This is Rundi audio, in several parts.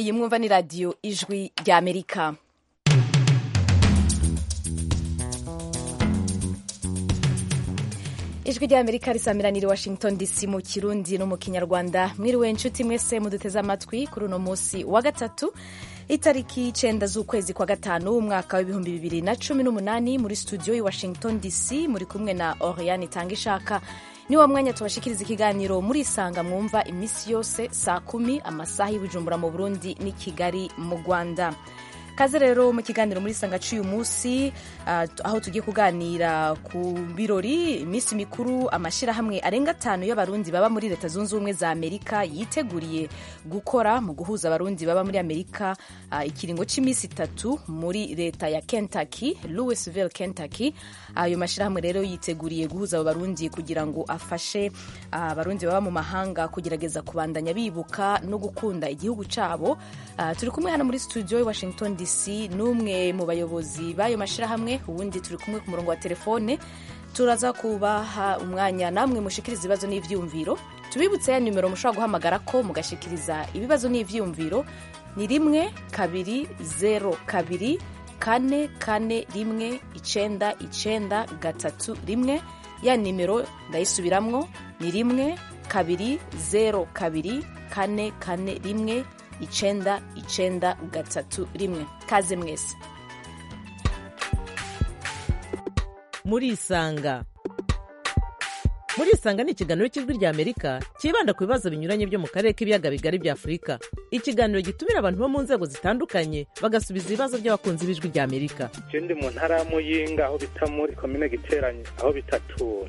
iyi mwumva ni radiyo ijwi rya amerika ijwi rya amerika risamiranira washington dc mu kirundi no mu kinyarwanda mwiriwe inshuti mwese muduteze amatwi kuri uno munsi wa gatatu itariki icenda z'ukwezi kwa gatanu umwaka w'ibihumbi bibiri na cumi n'umunani muri studio i washington dc muri kumwe na oriane itanga ishaka ni wa mwanya tubashikiriza ikiganiro muri isanga mwumva iminsi yose saa kumi amasaha y'ibujumbura mu burundi n'i kigali mu rwanda kaze rero mu kiganiro muri sanga cy'uyu munsi uh, aho tugiye kuganira ku birori iminsi mikuru amashyirahamwe arenga atanu y'abarundi baba muri leta zunze ubumwe za amerika yiteguriye gukora mu guhuza abarundi baba muri amerika uh, ikiringo cy'iminsi itatu muri leta ya kentucky louisville kentucky ayo uh, mashyirahamwe rero yiteguriye guhuza abo barundi kugira ngo afashe abarundi baba mu mahanga kugerageza kubandanya bibuka no gukunda igihugu cyabo turi kumwe hano muri studio i washington dc n'umwe mu bayobozi b'ayo mashyirahamwe ubundi turi kumwe ku murongo wa telefone turaza kubaha umwanya namwe mushikiriza ibibazo n'ivyumviro tubibutse ya nimero mushobora guhamagara ko mugashikiriza ibibazo n'ivyumviro ni rimwe kabiri zero kabiri kane kane rimwe icenda icenda gatatu rimwe ya nimero ndayisubiramwo ni rimwe kabiri zero kabiri kane kane rimwe icenda icenda gatatu rimwe kaze mwese murisanga murisanga ni ikiganiro cy'ijwi rya amerika cyibanda ku bibazo binyuranye byo mu karere k'ibiyaga bigari bya afurika ikiganiro gitumira abantu bo mu nzego zitandukanye bagasubiza ibibazo by'abakunzi b'ijwi rya amerika je ndi mu ntara ya muyinga aho bita muri komine giteranye aho bitatura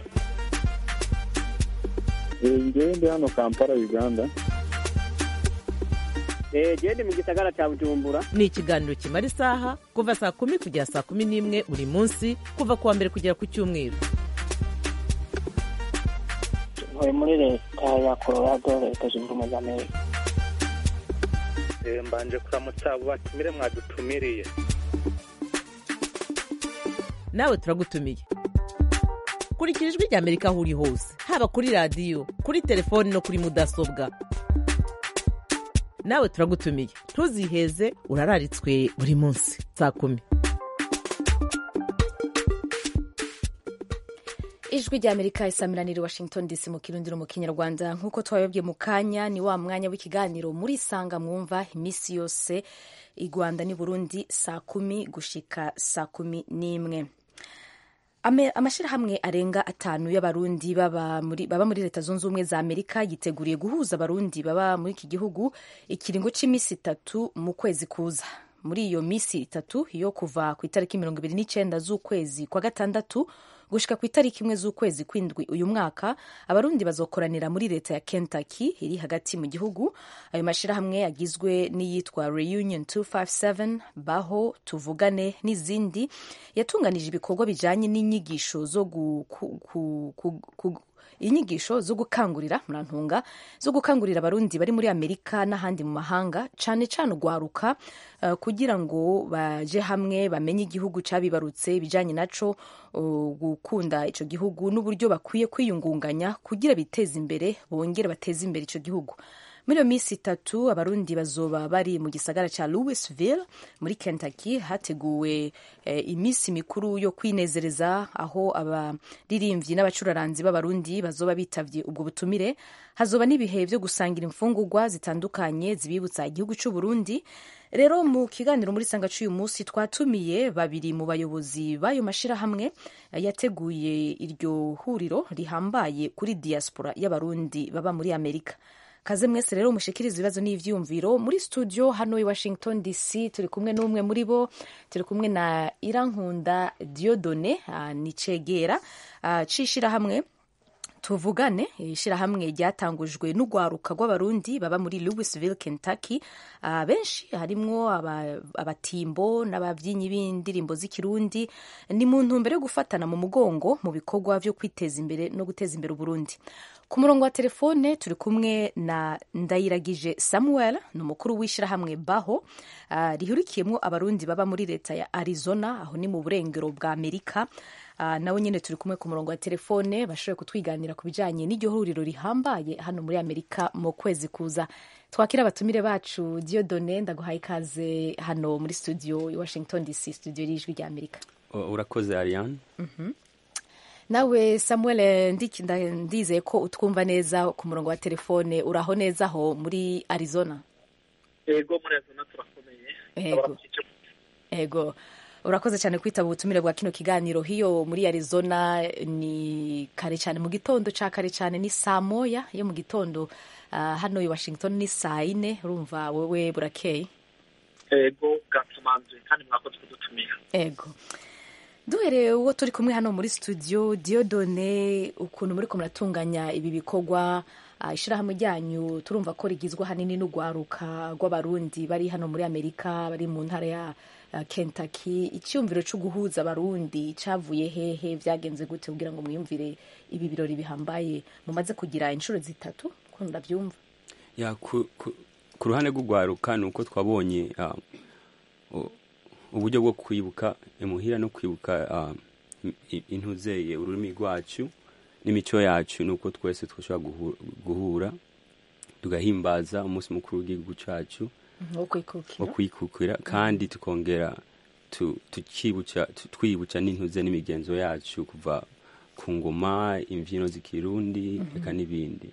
ngewe ndi hano kampala uganda gende mu gisagara cya bujumbura ni ikiganiro kimara isaha kuva saa kumi kugera saa kumi n'imwe buri munsi kuva ku wa mbere kugera ku cyumweru ntuye muri leta ya colorado leta zunze ubumwe za amerika mbanje kuramutsa abo batumire mwadutumiriye nawe turagutumiye kurikira ijwi rya amerika aho uri hose haba kuri radiyo kuri telefoni no kuri mudasobwa nawe turagutumiye ntuziheze urararitswe buri munsi saa kumi ijwi rya amerika isamiranira washington dc mu kirundi no mu kinyarwanda nk'uko twabibabwiye mu kanya ni wa mwanya w'ikiganiro muri isanga mwumva iminsi yose i rwanda n'i burundi saa kumi gushika saa kumi n'imwe amashyirahamwe arenga atanu y'abarundi baba muri, baba muri leta zunze ubumwe za amerika yiteguriye guhuza abarundi baba muri iki gihugu ikiringo cy'iminsi itatu mu kwezi kuza muri iyo minsi itatu yo kuva ku itariki mirongo ibiri n'icyenda z'ukwezi kwa gatandatu gushika ku itariki imwe z'ukwezi kw'indwi uyu mwaka abarundi bazokoranira muri leta ya kentucky iri hagati mu gihugu ayo mashyirahamwe agizwe n'iyitwa reunion 257 baho tuvugane n'izindi yatunganije ibikorwa bijanye n'inyigisho zo gu, ku, ku, ku, ku, inyigisho zo gukangurira murantunga zo gukangurira abarundi bari muri amerika n'ahandi mu mahanga cane cane ugwaruka uh, kugira ngo baje hamwe bamenye igihugu cabibarutse ibijanye naco uh, gukunda ico gihugu n'uburyo bakwiye kwiyungunganya kugira biteze imbere bongere bateze imbere ico gihugu muri iyo minsi itatu abarundi bazoba bari mu gisagara ca louisville muri kentucky hateguwe eh, iminsi mikuru yo kwinezereza aho abaririmbyi n'abacuraranzi b'abarundi bazoba bitavye ubwo butumire hazoba n'ibihe vyo gusangira imfungurwa zitandukanye zibibutsa igihugu c'u burundi rero mu kiganiro muri sanga c'uyu munsi twatumiye babiri mu bayobozi b'ayo mashirahamwe yateguye iryo huriro rihambaye kuri diaspora y'abarundi baba muri amerika kaze mwese rero mushikiriza ibibazo n'ivyumviro muri studio hano i washington dc turi kumwe n'umwe muri bo turi kumwe na irankunda diodone uh, ni cegera uh, c'ishirahamwe tuvugane ishirahamwe ryatangujwe n'ugwaruka rw'abarundi baba muri louisville kentucky uh, benshi harimwo abatimbo aba n'abavyinnyi b'indirimbo z'ikirundi ni mu ntumbero yo gufatana mu mugongo mu bikorwa vyo kwiteza imbere no guteza imbere uburundi ku murongo wa telefone turi kumwe na ndayiragije samuel ni umukuru w'ishyirahamwe baho uh, rihurikiyemo abarundi baba muri leta ya arizona aho ni mu burengero bwa amerika uh, nawe nyine turi kumwe ku murongo wa telefone bashoboye kutwiganira ku bijyanye n'iryo huriro rihambaye hano muri amerika mu kwezi kuza twakira abatumire bacu diodone ndaguhaye ikaze hano muri studio i washington dc studio y'ijwi rya amerika U- urakoze ariane nawe samuel ndiki- nda- ndizeye ko utwumva neza ku murongo wa telefone uraho neza aho muri arizona yego muri arizona turakomeye Yego. ego urakoze cyane kwitaba ubutumire bwa kino kiganiro hiyo muri arizona ni kare cyane mu gitondo cya kare cyane ni saa moya yo mu gitondo Ah, hano i washington ni saa yine urumva wowe burakeye yego bwatumanzuye kandi mwakoze kudutumira ego duhereye uwo turi kumwe hano muri studio diodone ukuntu muri ko muratunganya ibi bikorwa ah, ishyirahamwe ryanyu turumva ko rigizwe ahanini n'urwaruka rw'abarundi bari hano muri amerika bari mu ntara ya ah, kentucky icyumviro cyo guhuza abarundi cyavuye hehe byagenze gute kugira ngo mwiyumvire ibi birori bihambaye mumaze kugira inshuro zitatu ko ndabyumva ya ku, ku, ku ruhande rw'urwaruka ni uko twabonye ah, u- uburyo bwo kwibuka imuhira no kwibuka ah, i- intuzeye ururimi rwacu n'imico yacu ni uko twese twashobora guhu- guhura tugahimbaza umunsi mukuru w'igihugu cyacu wo kwikukira wo kwikukira kandi tukongera tu- tukibuca tu- twibuca n'intuze n'imigenzo yacu kuva ku ngoma imbyino z'ikirundi reka n'ibindi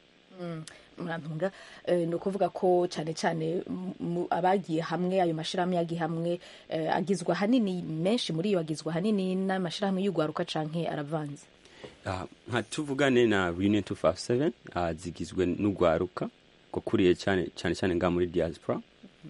murantunga eh, ni ukuvuga ko cyane cyane mu- abagiye hamwe ayo mashyirahamwe yagiye hamwe eh, agizwe ahanini menshi muri yo agizwe ahanini n'amashyirahamwe y'urwaruka canke aravanze Ah, nka tuvugane na Reunion 257 ah, zigizwe n'urwaruka gukuriye cyane cyane cyane nga muri diaspora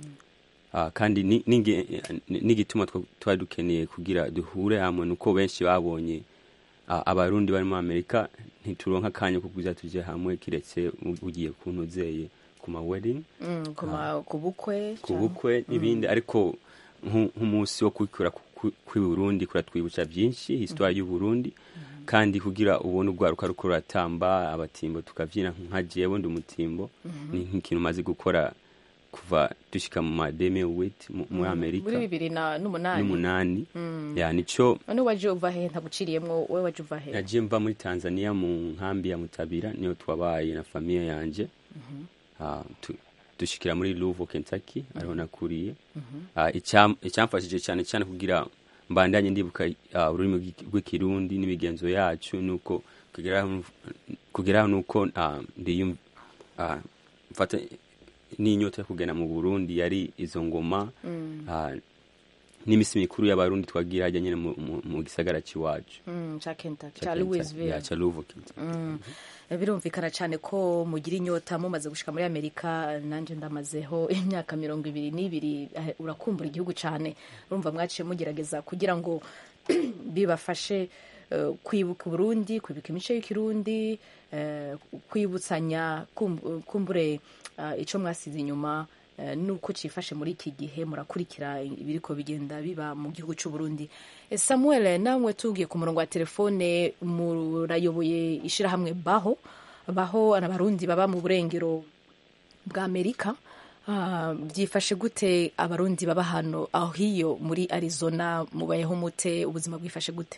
Ah, kandi ni- ninge- n'igituma twa- twari dukeneye kugira duhure hamwe nuko benshi babonye ah, abarundi bari muri amerika ntituronka akanya ko kuza tuje hamwe kiretse ugiye kuntuzeye ku ma wedding Mm, ku ma- ku bukwe ku canke- bukwe n'ibindi ariko nku- nk'umunsi wo kwikura kw'i Burundi kuratwibutsa byinshi histoire y'u Burundi kandi kugira ubone urwaruka ruko ruratamba abatimbo tukabyina nka jewe ndi umutimbo ni nk'ikintu umaze gukora kuva dushika mu mademe wit muri Amerika muri bibiri na n'umunani n'umunani ya nico none waje uva he ntaguciriyemwo wowe waje uva he nagiye mva muri Tanzania mu nkambi ya Mutabira niyo twabaye na famiye yanje Ah, tu- dushikira muri Louisville Kentucky ariho nakuriye Ah, icyam- icyamfashije cyane cyane kugira mbandanye ndibuka ah, ururimi rw'iki- rw'ikirundi n'imigenzo yacu nuko kugeraho kugeraho nuko ah, ndiyum ah, mfata n'inyota yo kugenda mu Burundi yari izo ngoma ah, n'imisi mikuru y'abarundi twagira hajya nyine mu- mu- mu gisagara cy'iwacu Mm, ca Kentucky Ca ca Kentucky, Louisville ya, ca Louisville, Kentucky. Mm. birumvikana cyane ko mugira inyota mumaze gushika muri amerika nanjye ndamazeho imyaka mirongo ibiri n'ibiri eh, urakumbura igihugu cyane urumva mwaciye mugerageza kugira ngo bibafashe eh, kwibuka uburundi kwibuka imico y'ikirundi eh, kwibutsanya kum- kumbure eh, ico mwasize inyuma eh, nuko cifashe muri iki gihe murakurikira ibiriko bigenda biba mu gihugu cy'u Burundi Eh, Samuel namwe tugiye ku murongo wa telefone murayoboye ishirahamwe baho baho abarundi baba mu burengero bwa Amerika Ah, byifashe gute abarundi baba hano aho hiyo muri Arizona mubayeho mute ubuzima bwifashe gute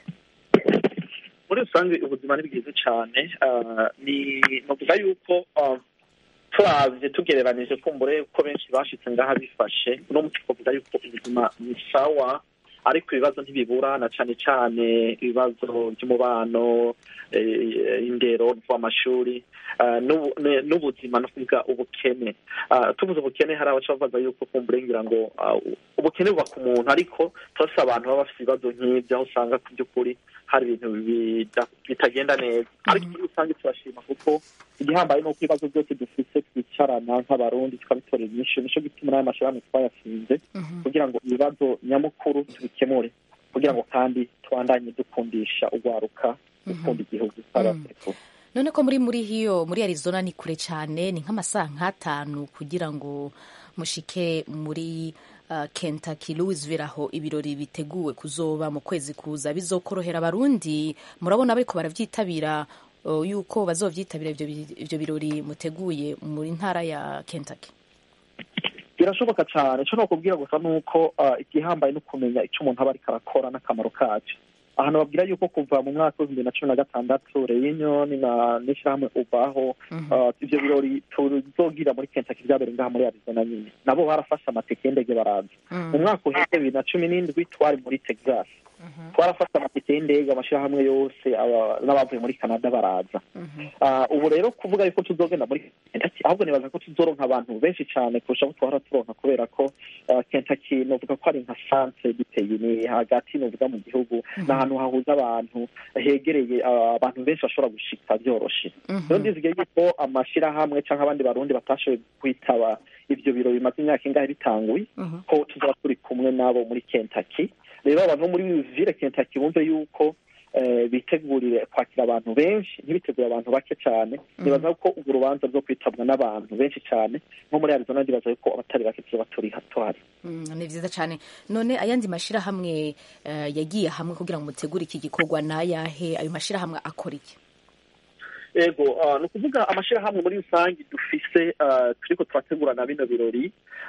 muri rusange ubuzima ni bwiza cyane Ah, ni novuga yuko ah, turavye tugereranije kumbure ko benshi bashitse ngaha bifashe uno munsi twavuga yuko ubuzima ni sawa ariko ibibazo ntibibura na cane cane ibibazo by'umubano eh, indero rw'amashuri ah, n'ubu- ne- n'ubuzima no kuvuga ubukene Ah, tuvuze ubukene hari abaca bavuga yuko kumbure ngira ngo ah, ubukene buba ku muntu ariko turafise abantu baba bafite ibibazo nk'ibyo aho usanga ku by'ukuri hari ibintu bida- bitagenda neza ariko muri rusange turashima kuko igihambaye ni uko ibibazo byose dufite twicarana nk'abarundi tukabitorera inyishu nico gituma n'ayo mashyirahamwe twayashinze kugira ngo ibibazo nyamukuru tubikemure kugira ngo kandi tubandanye dukundisha urwaruka gukunda igihugu tw'abasekuru none ko muri muri hiyo muri Arizona ni kure cyane ni nk'amasaha nk'atanu kugira ngo mushike muri uh, Kentucky Louisville aho ibirori biteguwe kuzoba mu kwezi kuza bizokorohera abarundi murabona bariko baravyitabira uh, yuko bazovyitabira ivyo bi- ivyo birori muteguye muri ntara ya Kentucky birashoboka cyane icyo nokubwira gusa ni uko ah, igihambaye no kumenya icyo umuntu aba ariko arakora n'akamaro kacyo ahantu babwira yuko kuva mu mwaka w'ibihumbi bibiri na cumi na gatandatu reunion na n'ishyirahamwe ubaho uh, ivyo birori tuzogira muri kentucky vyabereye ngaha muri arizona nyine nabo barafashe amatike y'indege baraza mu mwaka uheze bibiri na cumi n'indwi twari muri texas twarafashe amatike y'indege amashyirahamwe yose aba- n'abavuye muri canada baraza Ah, ubu rero kuvuga yuko tuzogenda muri kentucky ahubwo nibaza ko tuzoronka abantu benshi cyane kurusha abo twahora turonka kubera ko ah, kentucky novuga ko ari nka centre du pays ni hagati novuga mu gihugu ni ahantu hahuza abantu hegereye ah, abantu benshi bashobora gushika byoroshe rero ndizigiye yuko amashyirahamwe cyangwa abandi barundi batashoboye kwitaba ivyo biro bimaze imyaka ingahe bitanguye ko tuzaba turi kumwe nabo muri kentucky rero abantu bo muri ville kentucky bumve yuko eh, bitegurire kwakira abantu benshi ntibitegure abantu bake cyane nibaza ko urwo rubanza rwo kwitabwa n'abantu benshi cyane nko muri arizona ndibaza yuko abatari bake tuzoba turi tuhari Mm, ni vyiza cyane none ayandi mashirahamwe eh, yagiye hamwe kugira ngo mutegure iki gikorwa n'ayahe ayo mashirahamwe akora iki ego ah, ni ukuvuga amashyirahamwe muri rusange dufise ah, turiko turategura na bino birori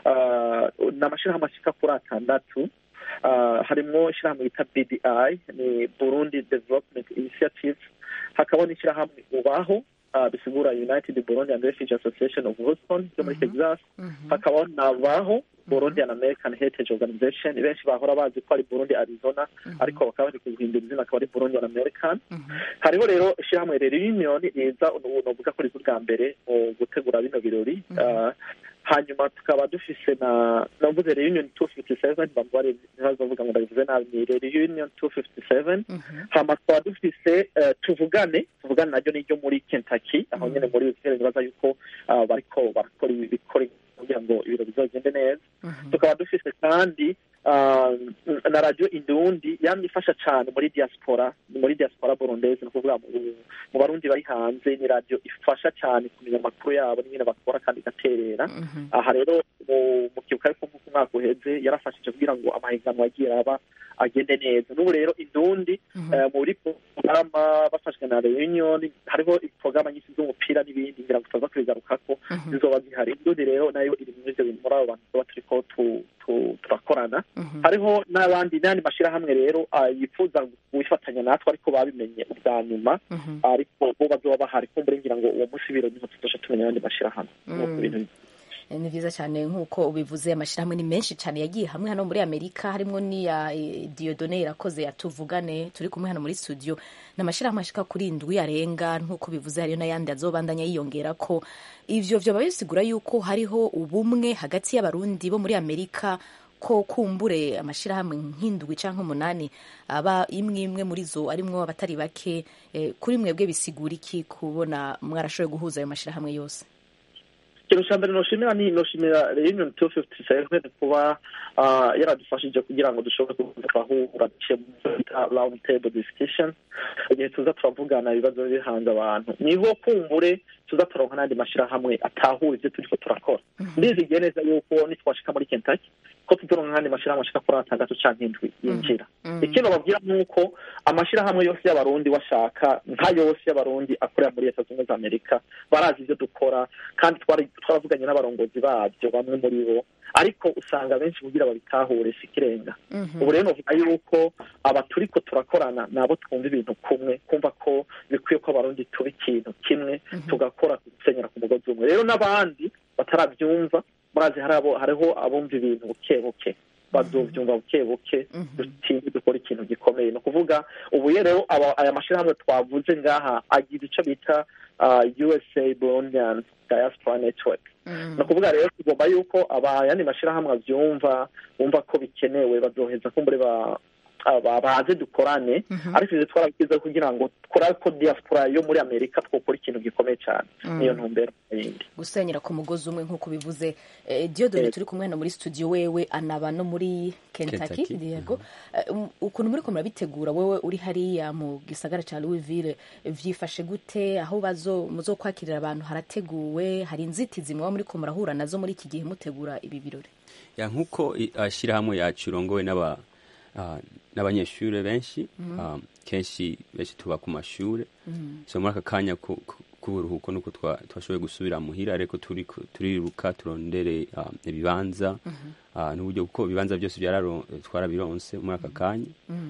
ah, ni amashyirahamwe ashika kuri atandatu Ah, harimwo ishyirahamwe bita bdi ni burundi development initiative hakaba n'ishyirahamwe ubaho ah, bisigura united burundi and refugee association of houston yo muri texas hakabaho nabaho burundi and american heritage organization benshi bahora bazi ko ari burundi arizona ariko bakaba bari kuguhindura izina akaba ari burundi and american hariho rero ishyirahamwe rero union riza ubu novuga ko riza ubwa mbere mu gutegura bino birori Ah, hanyuma tukaba dufise na navuze reunion two fifty seven bambare ntibazovuga ngo ndabivuze nabi ni reunion two fifty seven hama tukaba dufise eh, tuvugane tuvugane naryo niryo muri kentucky aho nyene muri wisere nibaza yuko ah, bariko barakora ibikora kugira ngo ibiro bizogende neza tukaba dufise kandi ah, na radio indundi yamye ifasha cane muri diaspora muri diaspora burundese ni ukuvuga mu- mu barundi bari hanze ni radio ifasha cane kumenya amakuru yabo n'ingene bakora kandi igaterera aha rero mu- mu kibuka ariko nk'uko umwaka uheze yarafashije kugira ngo amahiganwa agiye aba agende neza n'ubu rero indundi eh, muri porogaramu bafashwe na reunion hariho porogaramu nyinshi z'umupira n'ibindi ngira ngo tutaza kubigarukako zizoba zihari indundi rero nayo iri muri ivyo bintu muri abo bantu tuba turiko tu- tu- turakorana hariho n'abandi n'ayandi mashyirahamwe rero ah, yifuza wifatanya natwe ariko babimenye ubwa nyuma ariko bo bazoba bahari kumbure ngira ngo uwo munsi biro niho tuzoca tumenya abandi mashyirahamwe Nuko ibintu Eh, ni vyiza cyane nk'uko ubivuze amashirahamwe ni menshi cyane yagiye hamwe hano muri amerika harimwo n'iya eh, diodone irakoze yatuvugane turi kumwe hano muri studio ni amashirahamwe ashika kuri indwi arenga nk'uko bivuze hariyo n'ayandi azobandanya yiyongera ko ivyo vyoba bisigura yuko hariho ubumwe hagati y'abarundi bo muri amerika ko kumbure amashirahamwe nk'indwi canke umunani aba imwe imwe muri zo arimwo abatari bake eh, kuri mwebwe bisigura iki kubona mwarashoboye guhuza ayo mashirahamwe yose ikintu cya mbere noshimira ni noshimira reunion two fifty seven kuba ah, yaradufashije kugira ngo dushobore kuza turahura duciye mu byo bita round table discussion igihe tuza turavugana ibibazo biri hanze abantu niho kumbure tuza turonka n'andi mashyirahamwe atahura ibyo turiko turakora ndizigiye neza yuko nitwashika muri kentucky ko tuzoronka n'andi mashyirahamwe ashika kuri atandatu canke indwi yinjira ikintu babwira ni uko amashyirahamwe yose y'abarundi washaka nka yose y'abarundi akorera muri leta zunze ubumwe za amerika barazi ibyo dukora kandi twari twaravuganye n'abarongozi babyo bamwe muri bo ariko usanga benshi kugira babitahure si ikirenga ubu rero novuga yuko aba turiko turakorana nabo twumva ibintu kumwe kumva ko bikwiye ko abarundi tuba ikintu kimwe tugakora gusenyera ku mugozi umwe rero n'abandi batarabyumva murazi hari abo hariho abumva ibintu buke buke bazovyumva buke buke dutinde dukora ikintu gikomeye ni ukuvuga ubu rero aba- aya mashyirahamwe twavuze ngaha agira ico bita ah, usa burundian diaspora network ni ukuvuga rero tugomba yuko abayandi mashyirahamwe avyumva bumva ko bikenewe bazoheza kumbure ba aba- baze dukorane ariko ivyo twarabigize kugira ngo dukora ko diaspora yo muri amerika twokora ikintu gikomeye cyane niyo ntumbero yindi gusenyera ku mugozi umwe nk'uko bivuze eh, diodone Yego. turi kumwe hano muri studio wewe anaba no muri kentucky Kentucky, yego Eh, um, ukuntu muriko murabitegura wewe uri hariya mu gisagara ca louisville vyifashe gute aho bazo muzokwakirira abantu harateguwe hari inzitizi muba muriko murahura nazo muri iki gihe mutegura ibi birori ya nk'uko i- ashyirahamwe yacu irongowe n'aba ah, n'abanyeshuri benshi ah, kenshi benshi tuba ku mashure so muri aka kanya ku- ku- k'uburuhuko nuko twa- twashoboye gusubira muhira ariko turi ku- turiruka turondere ah, ibibanza ah, n'uburyo kuko ibibanza byose byararo- twarabironse muri aka kanya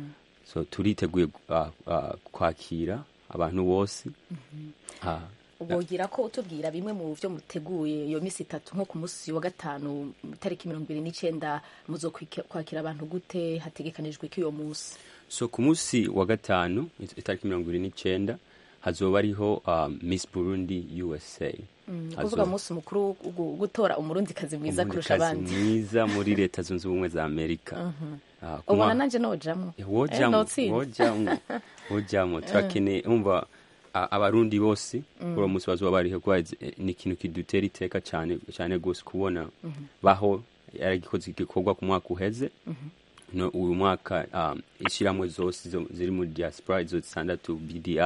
so turiteguye uh, uh, kwakira abantu bose Ah, wogira ko utubwira bimwe mu byo muteguye iyo minsi itatu nko ku munsi wa gatanu itariki mirongo ibiri n'icyenda muzo kwiki- kwakira abantu gute hategekanijwe ko iyo munsi so ku munsi wa gatanu it- itariki mirongo ibiri n'icyenda hazoba ariho uh, miss burundi usa ni ukuvuga umunsi mukuru wo gu- gutora umurundikazi mwiza kurusha Umurikazi abandi mwiza muri leta zunze ubumwe za amerika Ah, ku ubona mwa- nanjye nojamo Eh, wojamo notsinda. wojamo wojamo turakeneye umva a- abarundi bose kuri uwo munsi bazoba bariho kuba ni ikintu kidutera iteka cyane cyane rwose kubona baho yaragikoze igikorwa ku mwaka uheze no uyu mwaka um, ishyirahamwe zose zo- ziri muri diaspora izo zitandatu bdi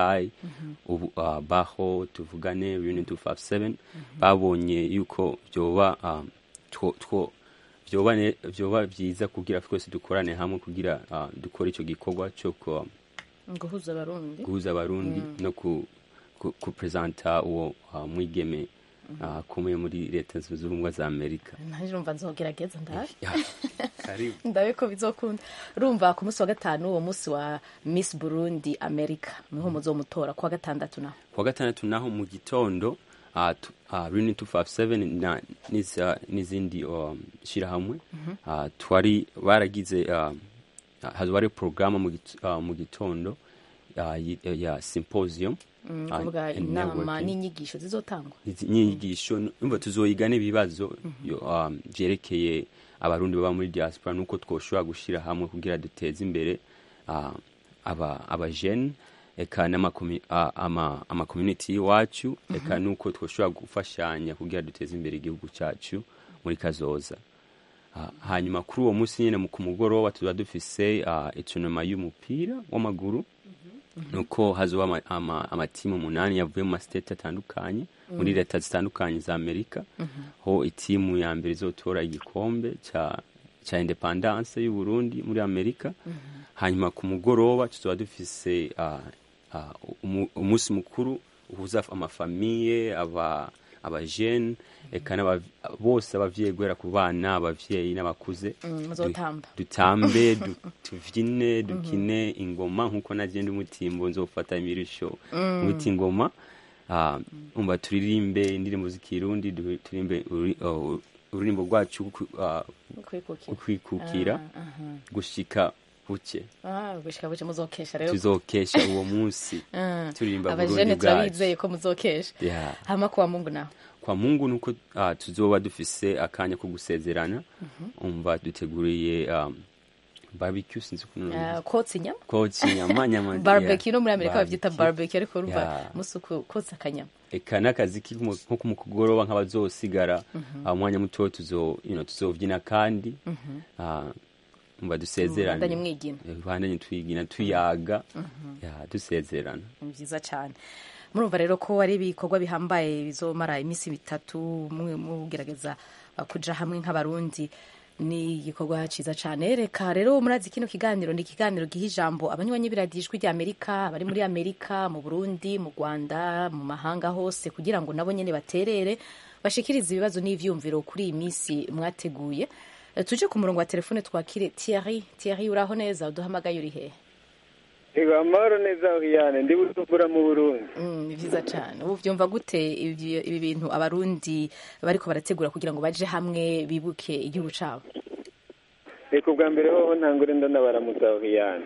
ubu, uh, baho tuvugane union 257 babonye yuko byoba um, two, two, vyoba ne- vyoba vyiza kugira twese dukorane hamwe kugira uh, dukore ico gikorwa cyo ku- guhuza abarundi guhuza abarundi no ku, ku, kupresenta uwo uh, mwigeme uh, akomeye muri leta zunze ubumwe za amerika nanjye urumva nzogerageza ndabe Ya, karibu ndabe ko bizokunda urumva ku munsi wa gatanu uwo munsi wa miss burundi america niho muzomutora ku wa gatandatu naho kuwa gatandatu naho mu gitondo uh, tu- uh, Union 257 na n'iza- n'izindi um, shirahamwe uh, twari baragize uh, hazoba ari porogaramu mu git- uh, mu gitondo uh, yi- ya symposium uh, kuvuga and inama networking. n'inyigisho zizotangwa Izi nyigisho umva tuzoyiga n'ibibazo yo, um, vyerekeye abarundi baba muri diaspora nuko twoshobora gushira hamwe kugira duteze imbere uh, aba abajene eka n'amakomi- a- ama- amakommunity y'iwacu eka nuko twoshobora gufashanya kugira duteze imbere igihugu cyacu muri kazoza Ah, hanyuma kuri uwo munsi nyine mu- ku mugoroba tuba dufise uh, itunama y'umupira w'amaguru nuko hazoba ama- ama- amatimu umunani yavuye mu masiteti atandukanye muri leta zitandukanye za amerika ho itimu ya mbere izotora igikombe cya cya independance y'u Burundi muri amerika hanyuma ku mugoroba tuzoba dufise uh, uh, umu- umunsi mukuru uhuza amafamiye aba abajene eka n'aba- bose abavyeyi guhera ku bana abavyeyi n'abakuze Mm, muzotamba. Du- dutambe du- tuvyine dukine ingoma nkuko nagenda umutimbo nzofata imirisho muti ingoma Ah, umva turirimbe indirimbo z'ikirundi du- turirimbe uri- uh, ururirimbo rwacu rwo- ah, kwikukira ukwikukira Ah, aha. gushika buke Ah, gushika buce muzokesha rero tuzokesha uwo munsi Ah, turirimba abajene burundi turabizeye bwacu ko muzokesha Yeah. hama kuwa mungu naho kwa mungu nuko uh, tuzoba dufise akanya ko gusezerana umva duteguriye um, barbecue sinzi ukuntu Ah, kotsa inyama koci inyama nyama barbecue no muri amerika bavyita Barbecue. barbecue ariko urumva Yeah. musi uku- kotsa akanyama eka n'akazi ki mu- nko mu kugoroba nk'abazosigara uh, umwanya muto tuzo you know, tuzovyina kandi uh, umva dusezerane Mubandanye mwigina. Eh, bandanye twigina tuyaga ya dusezerana ni byiza cyane murumva rero ko ari ibikorwa bihambaye bizomara iminsi bitatu mwe mugerageza uh, kuja hamwe nk'abarundi ni igikorwa cyiza cyane reka rero murazi kino kiganiro ni ikiganiro giha ijambo abanywanyi b'iradiyo ijwi rya amerika abari muri amerika mu burundi mu rwanda mu mahanga hose kugira ngo nabo nyine baterere bashikirize ibibazo n'ivyumviro kuri iyi minsi mwateguye Eh, tuje ku murongo wa telefone twakire Thierry Thierry uraho neza uduhamagaye uri hehe Ego amahoro neza Oriane ndi bujumbura mu Burundi Mm, ni byiza cyane ubu byumva gute ibi ibi bintu abarundi bariko barategura kugira ngo baje hamwe bibuke igihugu cabo reka ubwa mbere hoho ntangure ndanabaramutsa Oriane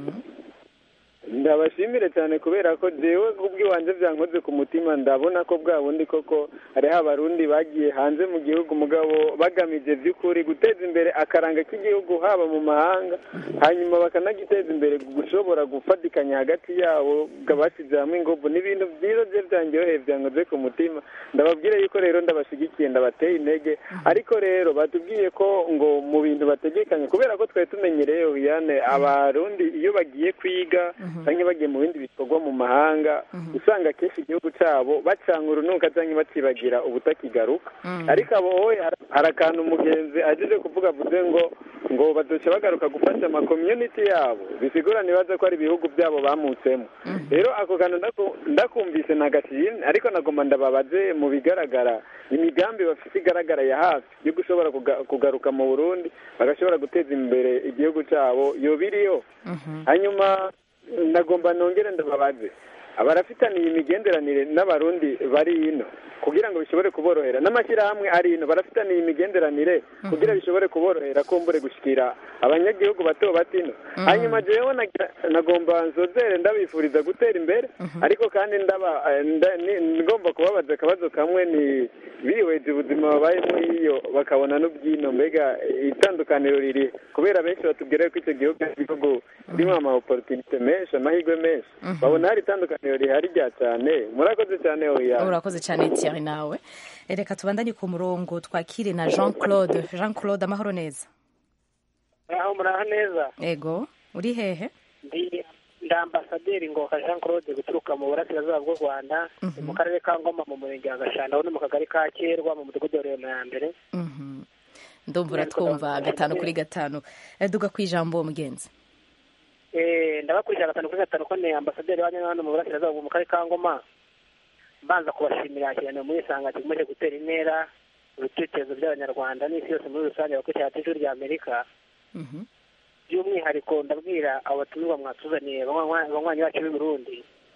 ndabashimire cyane kubera ko jewe kubw'iwanje byankoze ku mutima ndabona ko bwa bundi koko hariho abarundi bagiye hanze mu gihugu mugabo bagamije by'ukuri guteza imbere akaranga k'igihugu haba mu mahanga hanyuma bakanagiteza imbere gushobora gufatikanya hagati yabo bashyize hamwe ingobo ni ibintu byiza bye byanjyoheye byankoze ku mutima ndababwire yuko rero ndabashyigikiye ndabateye intege ariko rero batubwiye ko ngo mu bintu bategekanye kubera ko twari tumenyereye Oriane abarundi iyo bagiye kwiga cyangwa bagiye mu bindi bikorwa mu mahanga usanga akenshi igihugu cyabo bacanga urunuka cyangwa bakibagira ubutakigaruka ariko abo wowe hari akantu umugenzi agize kuvuga avuze ngo ngo bazoca bagaruka gufasha amakomyuniti yabo bisigura nibaza ko ari ibihugu byabo bamutsemo rero ako kantu ndaku- ndakumvise ntagashimwe ariko nagomba ndababaze mu bigaragara imigambi bafite igaragara ya hafi yo gushobora kuga- kugaruka mu burundi bagashobora guteza imbere igihugu cyabo yoba iriyo hanyuma ndagomba nongere ndababaze abarafitaniye imigenderanire n'abarundi bari ino kugira ngo bishobore kuborohera n'amashyirahamwe ari ino barafitaniye imigenderanire kugira bishobore kuborohera kumbure gushikira abanyagihugu bato bato ino hanyuma jewe nagira- nagomba nzozere ndabifuriza gutera imbere ariko kandi ndaba eh, nda- ni- ngomba kubabaza akabazo kamwe ni bihweje ubuzima babayemo iyo bakabona n'ubwino mbega itandukaniro riri kubera benshi batubwira ko icyo gihugu ari igihugu kirimo amaoporotinite menshi amahirwe menshi babona hari itandukaniro rihari rya cyane murakoze cyane oya urakoze cyane Thierry nawe reka tubandanye ku murongo twakire na jean claude jean claude amahoro neza aho muraho neza ego uri hehe ndi ndi ambasaderi ngoka jean claude guturuka mu burasirazuba bw'u rwanda ni mu karere ka ngoma mu murenge wa gashanda aho ni mu kagari ka kerwa mu mudugudu wa rema ya mbere Mhm. ndumva uratwumva gatanu kuri gatanu Eh, duga ku ijambo mugenzi Eh, ndabakurikira gatanu kuri gatanu ko ni ambasaderi wanyu hano mu burasirazuba bwo mu karere ka ngoma mbanza kubashimira cyane muri isanga kimaze gutera intera ibitekerezo by'abanyarwanda n'isi yose muri rusange bakurikira ijwi rya amerika Mhm. by'umwihariko ndabwira abo batumirwa mwatuzaniye banywa- banywanyi bacu b'i burundi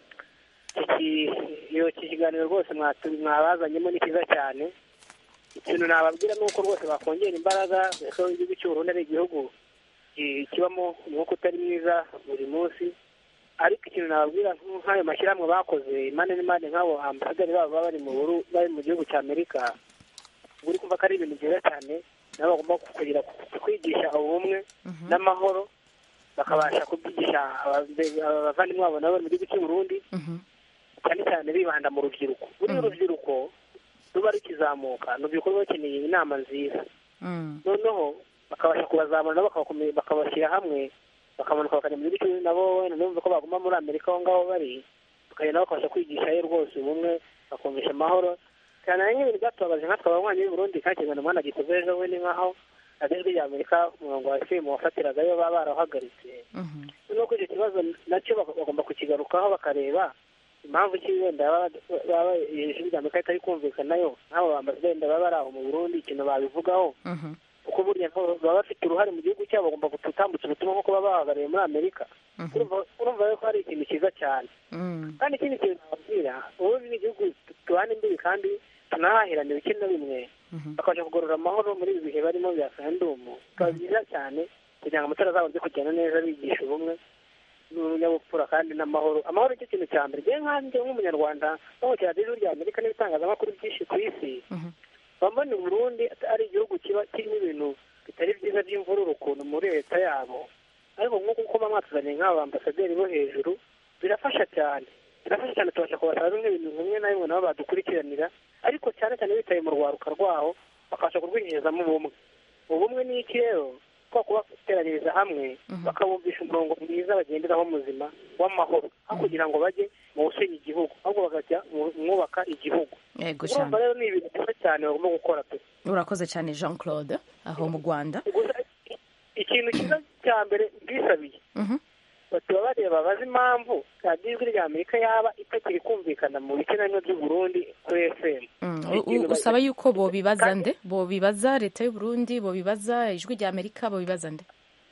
iki iyo iki kiganiro rwose mwatu- mwabazanyemo ni cyiza cyane ikintu nababwira ni uko rwose bakongera imbaraga kuko igihugu cy'u Burundi ari igihugu ki- kibamo umwuka utari mwiza buri munsi ariko ikintu nababwira nk'ayo mashyirahamwe bakoze impande n'impande nk'abo ambasaderi babo baba bari mu Buru- bari mu gihugu cya amerika uri kumva ko ari ibintu byiza cyane nabo bagomba kugira kwigisha ubumwe n'amahoro bakabasha kubyigisha ababe- abavandimwe babo nabo bari mu gihugu cy'u Burundi Mhm. cyane cyane bibanda mu rubyiruko buriya urubyiruko ruba rukizamuka ni urubyiruko ruba rukeneye inama nziza Mm. noneho bakabasha kubazamura nabo bakabakome- bakabashyira hamwe bakamanuka bakajya mu gihugu cy'u- nabo wenda ntibumve ko baguma muri amerika aho ngaho bari bakagenda bakabasha kwigishayo rwose ubumwe bakumvisha amahoro cyane nk'ibintu byatubabaje nkatwe abanywanyi b'i Burundi kandi ikiganiro umwana gikoze ejo we ni nk'aho agezwe rya amerika umurongo wa fm wafatiragayo baba barawuhagaritse Mhm. noneho kuri icyo kibazo nacyo bak- bagomba kukigarukaho bakareba impamvu ki wenda baba baba ijwi rya amerika ritari kumvikanayo nk'abo bambasaderi baba bari aho mu burundi ikintu babivugaho Mhm. kuko burya nabo baba bafite uruhare mu gihugu cyabo bagomba gutambutsa ubutumwa nk'uko baba bahagarariye muri amerika urumva urumva rero ko hari ikintu cyiza cyane Mm. kandi ikindi kintu nababwira ubundi ni igihugu tubana imbibi kandi tunahahirana bike na bimwe Mhm. bakabasha kugarura amahoro muri ibi bihe barimo bya sandumu bikaba byiza cyane kugira ngo amatora azabone kugenda neza bigisha ubumwe n'ubunyabupfura kandi n'amahoro amahoro nicyo kintu cya mbere njyewe nkanjye nk'umunyarwanda bamukira ijwi rya amerika n'ibitangazamakuru byinshi ku isi Mhm. bambona u Burundi ari igihugu kiba kirimo ibintu bitari byiza by'imvururu ukuntu muri leta yabo ariko nk'uko kuba mwatuzaniye nk'aba ambasaderi bo hejuru birafasha cyane birafasha cyane tubasha kubasaba bimwe bintu bimwe na bimwe nabo badukurikiranira ariko cyane cyane bitaye mu rwaruka rwaho bakabasha kurwinjirizamo ubumwe ubumwe ni iki rero ko kubateranyiriza hamwe bakabumvisha umurongo mwiza bagenderaho muzima w'amahoro aho kugira ngo bajye mu gusenya igihugu ahubwo bakajya mu mwubaka igihugu yego urumva cyane rero ni ibintu byiza cyane bagomba gukora pe urakoze cyane jean claude aho mu rwanda gusa ikintu cyiza cya mbere bwisabiye Mhm. batuba bareba bazi impamvu radiyo ijwi rya amerika yaba itakiri kumvikana mu bice na bimwe by'u Burundi kuri fm Mm. Hari U- ikintu u- usaba bazi- yuko bobibaza Kandi- nde bobibaza leta y'u Burundi bobibaza ijwi rya amerika bobibaza nde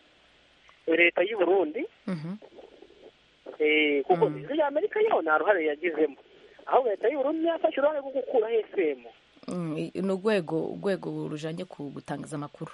leta y'u Burundi Mhm. eh, kuko Mm. ijwi rya amerika yo nta ruhare yagizemo ahubwo leta y'u Burundi yafashe uruhare rwo gukuraho fm Mm, i- ni urwego urwego rujanye ku gutangaza amakuru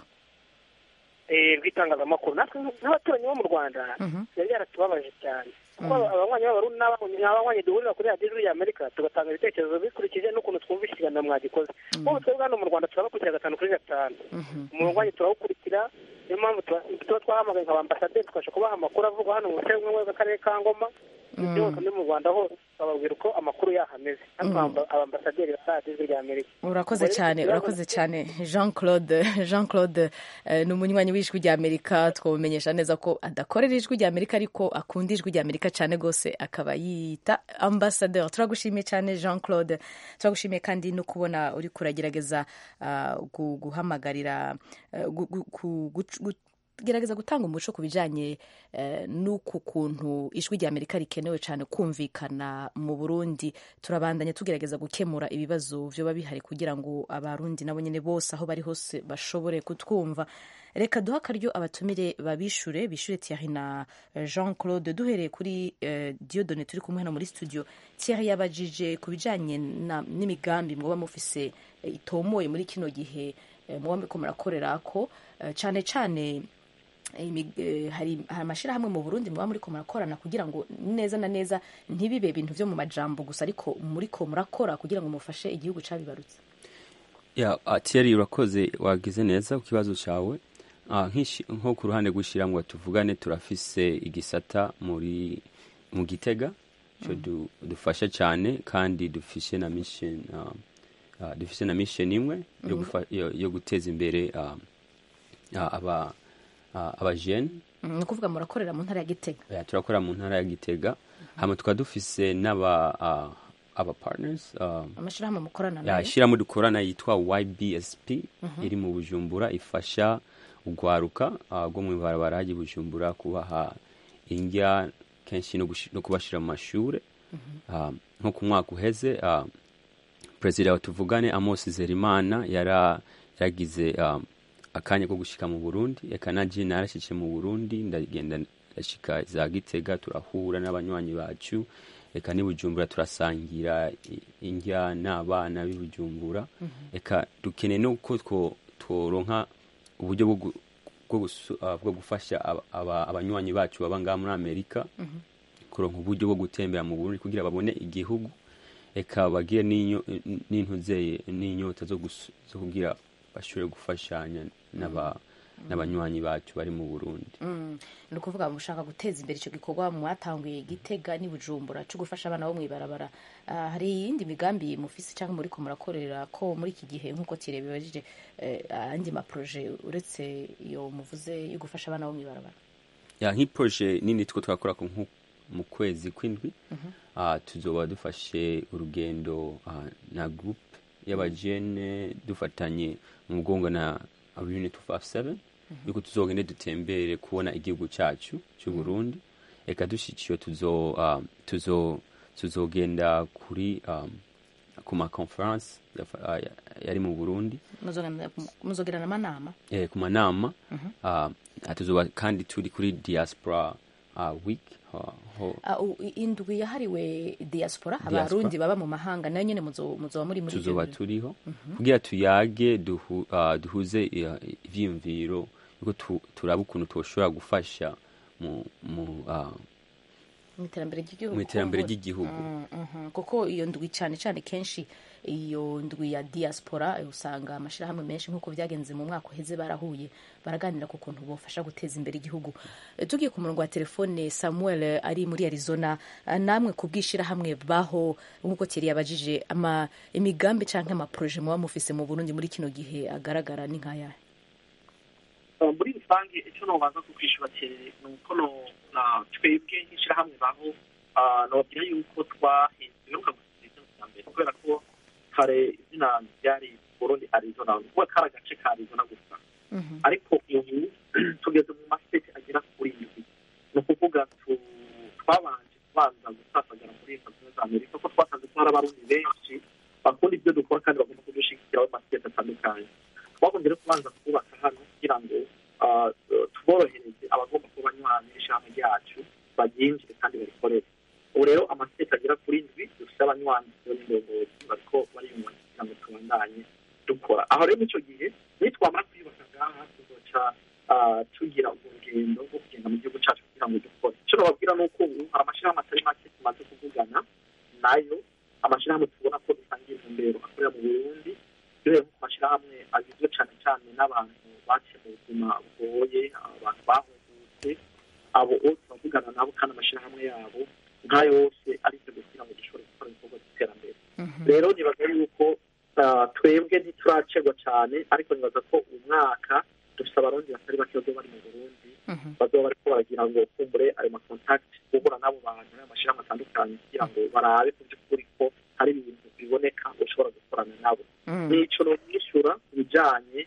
eh, rw'itangazamakuru natwe nk'abaturanyi bo mu rwanda Mhm. yari yaratubabaje cyane kuko abanywanyi b'abarundi n'abanywanyi n'abanywanyi duhurira kuri radiyo ijwi rya amerika tugatanga ibitekerezo bikurikije n'ukuntu twumva ikiganiro mwagikoze nk'ubu twebwe hano mu rwanda turabakurikira gatanu kuri gatanu Mhm. umurwanyi turawukurikira niyo mpamvu tuba tuba twahamagaye nka ambasaderi tukabasha kubaha amakuru avugwa hano mu buce bumwe bw'akarere ka ngoma ibyo hose ni mu rwanda hose bababwira uko amakuru yaho ameze natwe aba- abambasaderi ba radiyo ijwi rya amerika urakoze Ubwo rero cyane ikibazo- urakoze cyane jean claude jean claude eh, ni umunywanyi w'ijwi rya amerika twamumenyesha neza ko adakorera ijwi rya amerika ariko akunda ijwi rya amerika cyane rwose akaba yiyita ambasaderi turagushimiye cyane jean claude turagushimiye kandi no kubona uri kuragerageza ah, gu- guhamagarira eh, gu- gu- ku- guc- gu- gerageza gutanga umuco ku bijanye eh, n'uku kuntu ijwi rya amerika rikenewe cyane kumvikana mu burundi turabandanya tugerageza gukemura ibibazo vyoba bihari kugira ngo abarundi nabo nyene bose aho bari hose bashobore kutwumva reka duha akaryo abatumire babishure bishure Thierry na eh, Jean Claude duhereye kuri eh, Diodone turi kumwe hano muri studio Thierry yabajije ku bijanye na- n'imigambi mwoba mufise eh, itomoye muri kino gihe eh, mwoba muriko murakorerako eh, cane cane imi- eh, hari hari amashirahamwe mu Burundi muba muriko murakorana kugira ngo neza na neza ntibibe ibintu vyo mu majambo gusa ariko muriko murakora kugira ngo mufashe igihugu cabibarutse ya uh, Thierry urakoze wagize neza ku kibazo cyawe uh, nko ku ruhande rw'ishyirahamwe tuvugane turafise igisata muri mu gitega cyo du, dufasha cyane kandi dufise na mission uh, uh, dufise na mission imwe yo, gufa, yo, yo guteza imbere uh, uh, aba uh, abajene ni ukuvuga murakorera mu ntara ya Gitega ya turakora mu ntara ya Gitega hama tukaba dufise n'aba uh, aba partners uh, amashirahamwe mukorana ya nayo ishyirahamwe dukorana yitwa YBSP iri mu Bujumbura ifasha ugwaruka uh, rwo mu ibarabara hajya i Bujumbura kubaha indya kenshi no, gushi- no kubashira mu mashure uh, nko ku mwaka uheze uh, perezida wa tuvugane Amos Zerimana yara yagize um, akanya ko gushika mu Burundi eka naje narashitse mu Burundi ndagenda ndashika za Gitega turahura n'abanywanyi bacu eka ni Bujumbura turasangira i- indya n'abana b'i Bujumbura eka dukeneye nuko two tworonka uburyo bwo gu- bwo gusu- ah, bwo gufasha aba- aba- abanywanyi bacu baba ngaha muri Amerika kuronka uburyo bwo gutembera mu Burundi kugira babone igihugu eka bagire n'inyo- n'intuzeye n'inyota zo gus- zo kugira bashobore gufashanya n'aba n'abanywanyi bacu bari mu Burundi Mm, ni ukuvuga mushaka guteza imbere icyo gikorwa mwatanguye Gitega n'i Bujumbura cyo gufasha abana bo mw'ibarabara Ah, hari iyindi migambi mufise cyangwa muriko murakorera ko muri iki gihe nk'uko Thierry bibajije eh, andi maproje uretse iyo muvuze yo gufasha abana bo mw'ibarabara ya nk'iproje nini two twakora ko nko mu kwezi kw'indwi ah, tuzoba dufashe urugendo ah, na group y'abajene dufatanye mu mugongo na unit 257 yuko tuzogende dutembere kubona igihugu cyacu cy'u Burundi eka dushikiyo tuzo ah, tuzo tuzogenda kuri um, ku ma conference yafa- ah, ya- yari mu Burundi Muzogenda- muzogirana amanama eh, ku manama uh, tuzoba kandi turi kuri diaspora uh, week uh, ho, Ah, u- indwi yahariwe diaspora Diaspora. abarundi baba mu mahanga nayo nyene muzo- muzoba muri muri tuzoba ibyo birori. turiho kugira tuyage duhu, uh, duhuze uh, ivyiyumviro yuko tu, turaba ukuntu toshobora gufasha mu, mu, uh, mu iterambere ry'igihugu mu iterambere kuko- ry'igihugu Mm, mhm. kuko iyo ndwi cyane cyane kenshi iyo ndwi ya diaspora eh, usanga amashirahamwe menshi nk'uko byagenze mu mwaka uheze barahuye baraganira ku kuntu bofasha guteza imbere igihugu Eh, tugiye ku murongo wa telefone samuel eh, ari muri arizona eh, namwe ku bw'ishirahamwe baho nk'uko Thierry yabajije ama imigambi canke amaproje muba mufise mu burundi muri kino gihe agaragara ni nk'ayahe Uh, muri rusange icyo nobanza kukwishura cyane ni uko no na twebwe nk'ishyirahamwe baho uh, nobabwira yuko twahinduka gusa izina rya mbere kubera ko kare izina ryari burundi arizona kuba kari agace ka arizona gusa ariko ubu tugeze mu masiteti agera kuri indwi ni ukuvuga tu- twabanje kubanza gusasagara muri leta zunze ubumwe za amerika ko twasanze ko hari abarundi benshi bakunda ibyo dukora kandi bagomba kudushyigikira mu masiteti atandukanye twagombye no kubanza kubaka hano kugira ngo ah, tuborohereze abagomba kuba banywanyi n'ishyirahamwe ryacu baryinjire kandi barikorere ubu rero amasiteti agera kuri ndwi dufite abanywanyi n'indongozi bariko bariyunganya kugira ngo tubandanye dukora aho rero icyo gihe nitwamara kuyubaka ngaha tuzoca ah, tugira urugendo rwo kugenda mu gihugu cyacu kugira ngo dukore icyo nababwira ni uko ubu hari amashyirahamwe atari make tumaze kuvugana nayo amashyirahamwe tubona ko dusangiye intumbero akorera mu burundi duhere nko ku mashyirahamwe agizwe cyane cyane n'abantu baciye mu buzima bugoye abantu bahungutse abo bose bavugana nabo kandi amashyirahamwe yabo nk'ayo yose aribyo kugira ngo dushobore gukora ibikorwa by'iterambere rero nibaza yuko ah, twebwe ntituracegwa cyane ariko nibaza ko uyu mwaka dufite abarundi batari bake bazoba bari mu burundi bazoba bariko baragira ngo kumbure ayo makontakiti guhura n'abo bantu n'amashyirahamwe atandukanye kugira ngo barabe ku by'ukuri ko hari ibintu biboneka ushobora gukorana nabo nico nomwishyura ku bijanye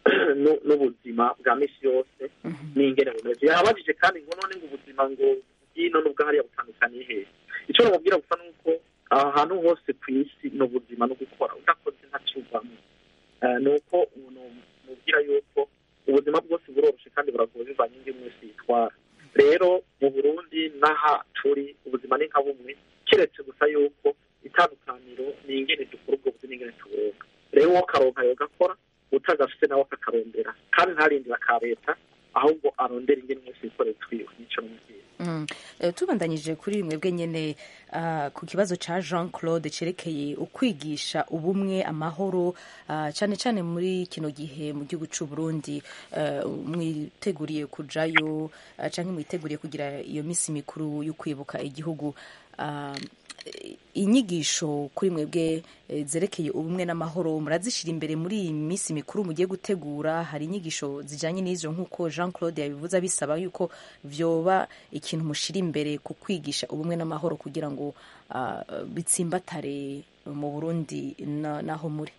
nu- n'ubuzima bwa misi yose n'ingene bumeze yabajije kandi ngo none ngo ubuzima ngo bw'ino n'ubwo hariya butandukaniye hehe icyo namubwira gusa ni uko ahantu hose ku isi ni ubuzima no gukora udakoze ntacuvamo Eh, ni uko umuntu mubwira yuko ubuzima bwose buroroshe kandi buragoye bivanye n'ingene wese yitwara rero mu burundi n'aha turi ubuzima ni nka bumwe keretse gusa yuko itandukaniro ni ingene dukora ubwo buzima ingene tuburonka rero uwo karonka yogakora utagafite nawe akakarondera kandi ntarindira ka leta ahubwo arondera ingene wese yikorera twiwe nico n'umubwira Mm. Eh, tubandanyije kuri mwebwe nyene ah, ku kibazo ca Jean Claude cerekeye ukwigisha ubumwe amahoro ah, cane cane muri kino gihe mu gihugu c'u Burundi eh, mwiteguriye kujayo ah, canke mwiteguriye kugira iyo misi mikuru yo kwibuka igihugu ah, inyigisho kuri mwebwe eh, zerekeye ubumwe n'amahoro murazishira imbere muri iyi minsi mikuru mugiye gutegura hari inyigisho zijanye n'izo nk'uko Jean Claude yabivuze abisaba yuko vyoba ikintu mushira imbere ku kwigisha ubumwe n'amahoro kugira ngo ah, bitsimbatare mu Burundi na- naho muri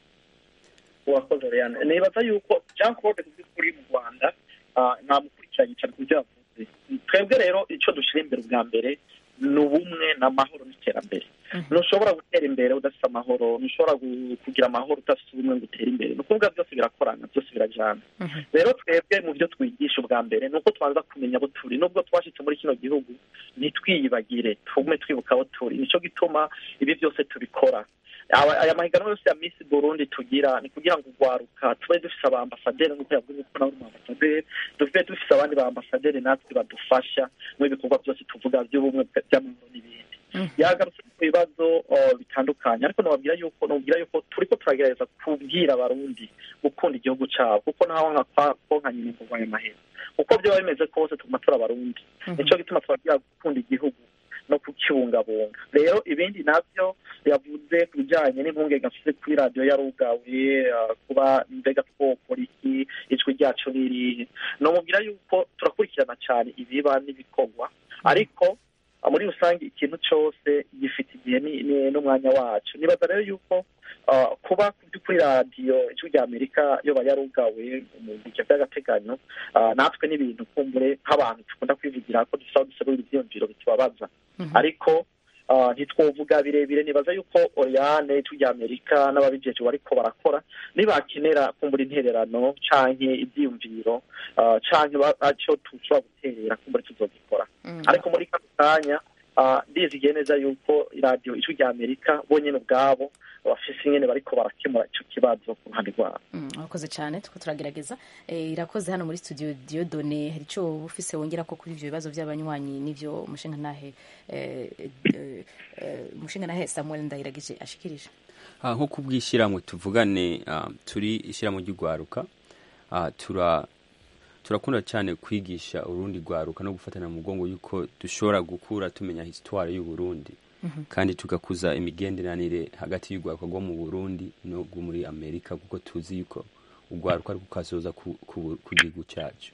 uwakoze Oriane nibaza yuko Jean Claude kuzi kuri mu Rwanda ah, namukurikiranye cyane ku byo yavuze twebwe rero icyo dushyira imbere ubwa mbere ni ubumwe n'amahoro n'iterambere ntushobora gutera imbere udafite amahoro ntushobora gu- kugira amahoro udafite ubumwe ngo utere imbere ni ukuvuga byose birakorana byose birajyana rero twebwe mu byo twigisha ubwa mbere ni uko tubanza kumenya abo turi nubwo twashyitse muri kino gihugu ntitwiyibagire tugume twibuka abo turi nicyo gituma ibi byose tubikora Aba- aya mahiganwa yose ya Miss Burundi tugira ni kugira ngo urwaruka tube dufise abambasaderi nk'uko yavuze ko nawe uri umwambasaderi dufite dufise abandi bambasaderi natwe badufasha mu bikorwa byose tuvuga by'ubumwe bwa- by'amahoro n'ibindi yagarutse ku bibazo uh, bitandukanye ariko nababwira yuko nababwira yuko turiko turagerageza kubwira abarundi gukunda igihugu cabo kuko naho nka kwa- ko nka nyina kurwanya amahera uko byaba bimeze kose tuguma turi abarundi nico gituma twabwira gukunda igihugu no kukibungabunga rero ibindi navyo yavuze ku bijyanye n'impungenge afite kuri radiyo yarugawe uh, kuba mbega twokora iki ijwi ryacu ni irihe nomubwira yuko turakurikirana cyane ibiba n'ibikorwa ariko uh, muri rusange ikintu cyose gifite igihe ni- ni- n'umwanya wacu nibaza rero yuko uh, kuba ku by'ukuri radiyo ijwi rya amerika yoba yarugawe mu bihe by'agateganyo uh, natwe n'ibintu kumbure nk'abantu dukunda kwivugira ko dusaba duserura ibyiyumviro bitubabaza ariko uh, ntitwovuga birebire nibaza yuko Oriane ijwi rya Amerika n'ababijeje bariko barakora nibakenera kumbura intererano canke ivyiyumviro uh, canke ba- aco tushobora guterera kumbura tuzogikora ariko muri kano kanya uh, ndizigiye neza yuko iradiyo ijwi rya Amerika bonyene ubwabo bafise ingene bariko barakemura ico kibazo ku ruhande rwabo Mm, urakoze cyane tuko turagerageza Eh, irakoze hano muri studio Diodone hari icyo wowe ufise wongera ko kuri ivyo bibazo by'abanywanyi n'ivyo umushinga ntahe eh, eh, eh, umushinga ntahe Samuel Ndahiragije ashikirije Ah, nko kubwishyirahamwe tuvugane ah, turi ishyirahamwe ry'urwaruka ah, tura turakunda cyane kwigisha urundi rwaruka no gufatana mu mugongo yuko dushobora gukura tumenya histoire y'u Burundi kandi tugakuza imigenderanire hagati y'urwaruka rwo mu Burundi no rwo muri Amerika kuko tuzi yuko urwaruka rwo kazoza ku, ku, ku gihugu cyacu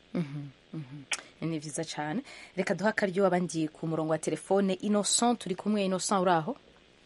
ni vyiza cyane reka duha akaryo abandi ku murongo wa telefone Innocent turi kumwe Innocent uri aho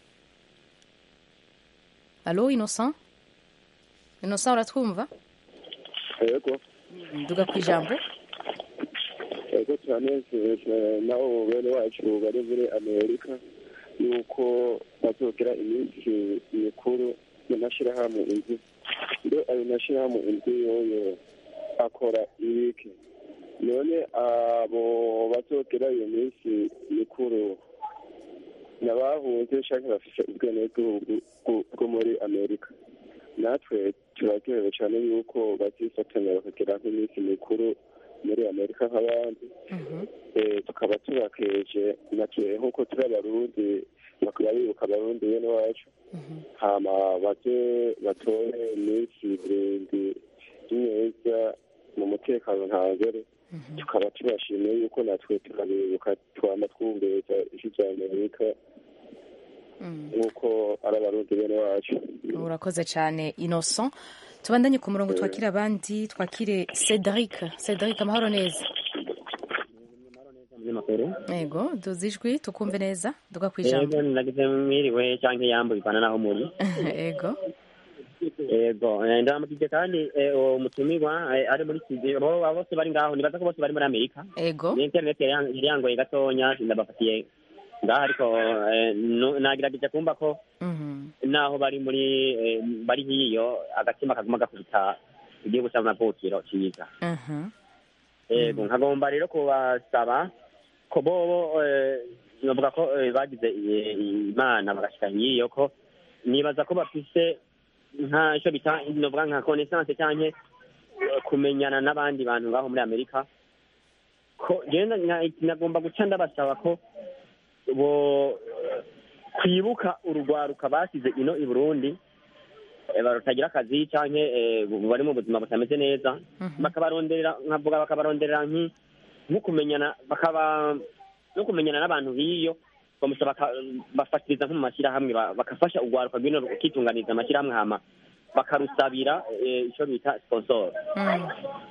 Allo Innocent Innocent uratwumva yego nduga ku ijambo yego turanezejwe nabo bene wacu bari muri amerika yuko bazogira iminsi mikuru mu mashyirahamwe inzu mbe ayo mashyirahamwe inzu yoyo akora ibiki none abo bazogira iyo minsi mikuru n'abahunze canke bafise ubwenegihugu bwo- bwo muri amerika natwe turaryohewe cyane yuko bazifatanya bakagira nk'iminsi mikuru muri amerika nk'abandi Eh, tukaba tubakeje nake nk'uko turi abarundi bakaba bibuka abarundi bene wacu hama baze batore iminsi irindwi y'ineza mu mutekano ntangere tukaba tubashimiye yuko natwe turabibuka twama twumviriza ijwi rya amerika nk'uko ari abarundi bene wacu urakoze cyane Innocent tubandanye ku murongo twakire abandi twakire Cedric Cedric amahoro neza yego duzi ijwi tukumve neza duga ku ijambo yego nagize mwiriwe cyangwa iyambo bivana naho muri yego yego eh, ndaramukije kandi eh, uwo mutumirwa eh, ari muri studio bo bose bari ngaho nibaza ko bose bari muri amerika ego ni internet yari yang- yari yangoye gatonya ndabafatiye ngaho ariko eh, nu- nagerageje kumva ko Mhm. naho bari muri eh, bari hiyo agatima kaguma gakubita igihugu c'amavukiro ciza Mhm. yego nkagomba rero kubasaba ko bobo eh, novuga ko eh, bagize eh, imana bagashika hiyo ko nibaza ko bafise nka ico bita novuga nka connaissance canke eh, kumenyana n'abandi bantu ngaho muri amerika ko genda nagomba guca ndabasaba ko bo kwibuka urugwaruka basize ino i burundi eh, barutagira akazi canke eh, bari mu buzima butameze neza bakabaronderera nkavuga bakabaronderera nki nko kumenyana bakaba no kumenyana n'abantu b'iyo bamusa baka- bafatiriza nko mu mashyirahamwe ba- bagafasha urwaruka rwino rukitunganiza amashyirahamwe hama bakarusabira eh, ico bita sponsor Mm.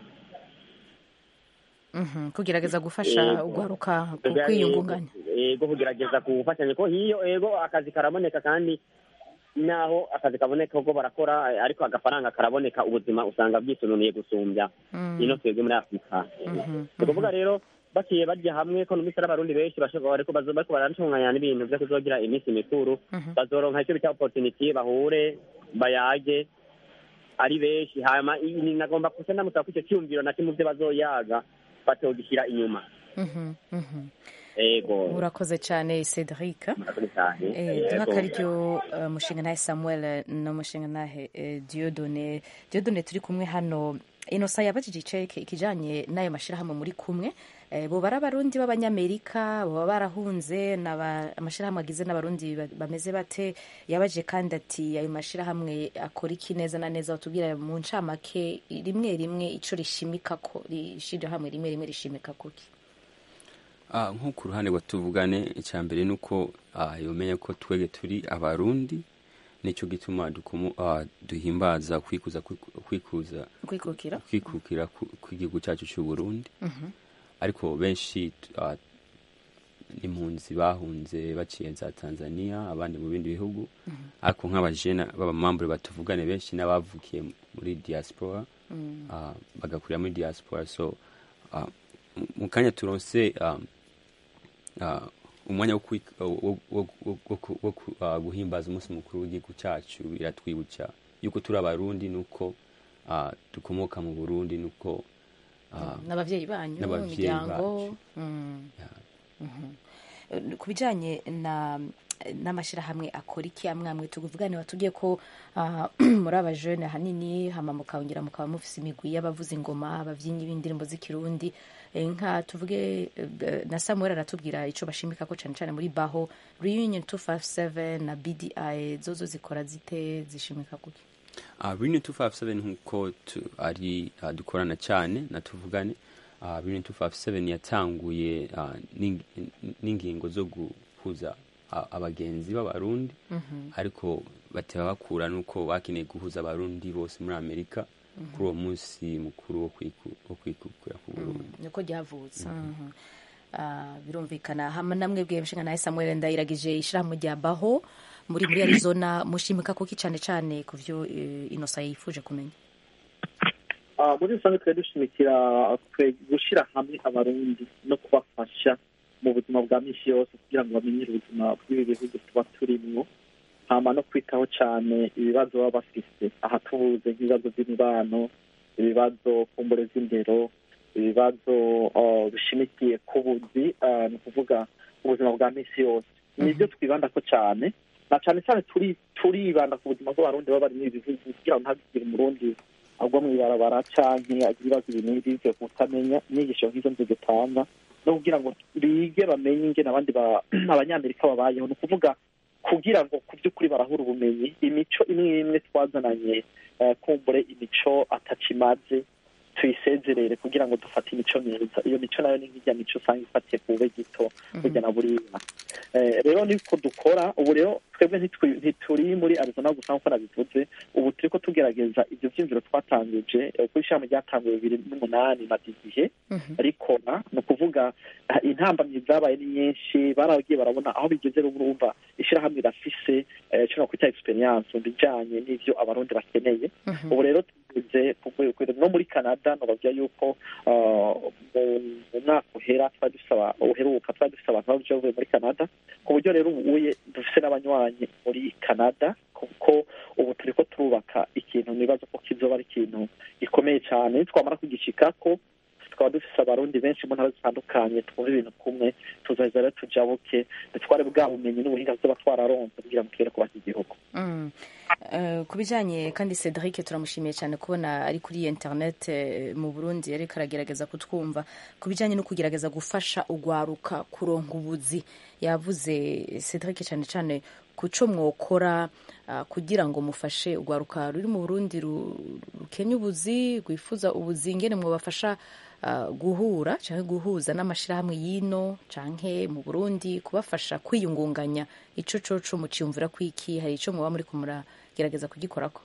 Mhm. kugerageza gufasha Yego. ugwaruka ku kwiyungunganya ego kugerageza gufashanya ko hiyo ego akazi karaboneka kandi naho akazi kaboneka ubwo barakora eh, ariko agafaranga karaboneka ubuzima usanga bwisununiye gusumbya Mm. ino twebwe muri afurika Mhm. ni ukuvuga rero baciye bajya hamwe ko numvise ari abarundi benshi bashobora ariko bazo- bariko baratunganya n'ibintu vyo kuzogira iminsi mikuru Mhm. bazoronka icyo bita opportunity bahure bayage ari benshi hama i- ni- nagomba kuca ndamusaba ko ico cyumviro na kimwe mu vyo bazoyaga batogishyira inyuma Mhm. Mhm. ego urakoze cyane cedric murakoze cyane Eh, duha Yego. akaryo eh, mushingantahe samuel n'umushingantahe eh, diodone diodone turi kumwe hano inosa yabajije iceke ikijanye n'ayo mashyirahamwe muri kumwe eh, bo bari abarundi b'abanyamerika baba barahunze n'aba- amashyirahamwe agize n'abarundi ba- bameze bate yabajije kandi ati ayo mashyirahamwe akora iki neza na neza batubwira mu ncamake rimwe rimwe ico rishimika ko ishirahamwe rimwe rimwe rishimika kuki Ah, nko ku ruhande rwa tuvugane icya mbere ni uko ah, yomenya ko twege turi abarundi nicyo gituma dukomo- ah, duhimbaza kwikuza kwikuza kwikukira kwikukira ku- kw'igihugu cyacu cy'u Burundi ariko benshi ah, impunzi bahunze baciye za Tanzania abandi mu bindi bihugu ariko nk'abajena b'abamambure batuvugane benshi n'abavukiye muri diaspora ah, bagakurira muri diaspora so ah, mu- mu kanya turonse ah, ah, umwanya wo kwik- wo- wo- wo- wo ku- wo ku- ah, guhimbaza umunsi mukuru w'igihugu cyacu biratwibutsa yuko turi abarundi nuko ah, dukomoka mu burundi nuko ah, n'abavyeyi banyu n'abavyeyi imiryango bacu. Mm. ya, Eh, ku bijanye na n'amashyirahamwe akora iki amwe amwe tuvugane watubwiye ko ah, muri abajene ahanini hama mukongera mukaba mufise imigwi y'abavuza ingoma abavyinnyi b'indirimbo z'ikirundi Eh, nka tuvuge eh, na samuel aratubwira ico bashimika ko cane cane muri baho reunion 257 na bdi zozo zikora zite zishimika kuki Uh, Reunion 257 nkuko tu- ari uh, dukorana cyane na tuvugane uh, Reunion 257 yatanguye uh, n'ing- n'ingingo zo guhuza uh, abagenzi b'abarundi ariko bateba bakura nuko bakeneye guhuza abarundi bose muri Amerika kuri uwo munsi mukuru wo kwiku- wo kwikukira ku Burundi niko ryavutse Mhm. Ah, birumvikana hama namwe bwiye mshinga nawe samuel ndayiragije ishirahamwe rya baho muri muri arizona mushimika kuki cane cane ku vyo eh, inosa yifuje kumenya Ah, muri rusange twari dushimikira twe gushyira hamwe abarundi no kubafasha mu buzima bwa minsi yose kugira ngo bamenyere ubuzima bw'ibi bihugu tuba turimwo hama no kwitaho cyane ibibazo baba bafise aha tubuze nk'ibibazo by'imibano ibibazo kumbure z'indero ibibazo ah, bishimikiye ku buzi ah, ni ukuvuga ubuzima bwa minsi yose nibyo twibandako cyane na cyane cyane turi turibanda ku buzima bw'abarundi baba bari muri ibi bihugu kugira ngo ntihagire umurundi agwa mu ibarabara canke agira ibibazo ibi n'ibi byo kutamenya inyigisho nk'izo nzu dutanga no kugira ngo bige bamenye ingene abandi ba- abanyamerika babayeho ni ukuvuga kugira ngo ku by'ukuri barahura ubumenyi imico imwe imwe twazananye eh, kumbure imico atacimaze tuyisezerere kugira ngo dufate imico myiza iyo mico nayo ni nk'ijya mico usanga ifatiye ku bube gito burya na buriya Eh, rero niko dukora ubu rero twebwe ntitwi- ntituri muri arizona gusa nk'uko nabivuze ubu turiko tugerageza ibyo vyumviro twatanguje eh, kuri ishami ryatanguye bibiri n'umunani maze igihe rikora ni ukuvuga ah, intambamyi zabaye ni nyinshi baragiye barabona aho bigeze rero urumva ishirahamwe rirafise eh, ico nokwita experience mu bijanye n'ivyo abarundi bakeneye ubu rero tugeze ku rwego no muri canada nobabwira yuko ah, mu mu mwaka uhera twari dusaba uheruka twari dufise abantu baje bavuye muri canada ku buryo rero ubuye dufise n'abanywanyi muri canada kuko ubu turiko turubaka ikintu nibaza ko kizoba ari ikintu gikomeye cyane twamara kugishikako tukaba dufise abarundi benshi mu ntara zitandukanye twumva ibintu kumwe tuzaheza rero tujabuke dutware bwa bumenyi n'ubuhinga tuzoba twararonse kugira ngo tugere kubaka igihugu Mm. Eh, ku bijyanye kandi cedric turamushimiye cyane kubona ari kuri internet eh, mu burundi ariko aragerageza kutwumva ku bijyanye no kugerageza gufasha ugwaruka kuronka ubuzi yavuze cedric cyane cyane ku cyo mwokora ah, kugira ngo mufashe ugwaruka ruri mu burundi ru- rukenya ubuzi rwifuza ubuzi ngene mwabafasha ah, guhura cyangwa guhuza n'amashyirahamwe y'ino cyangwa mu burundi kubafasha kwiyungunganya ico coco muciyumvira kwiki hari ico muba muri kumuragerageza kugikorako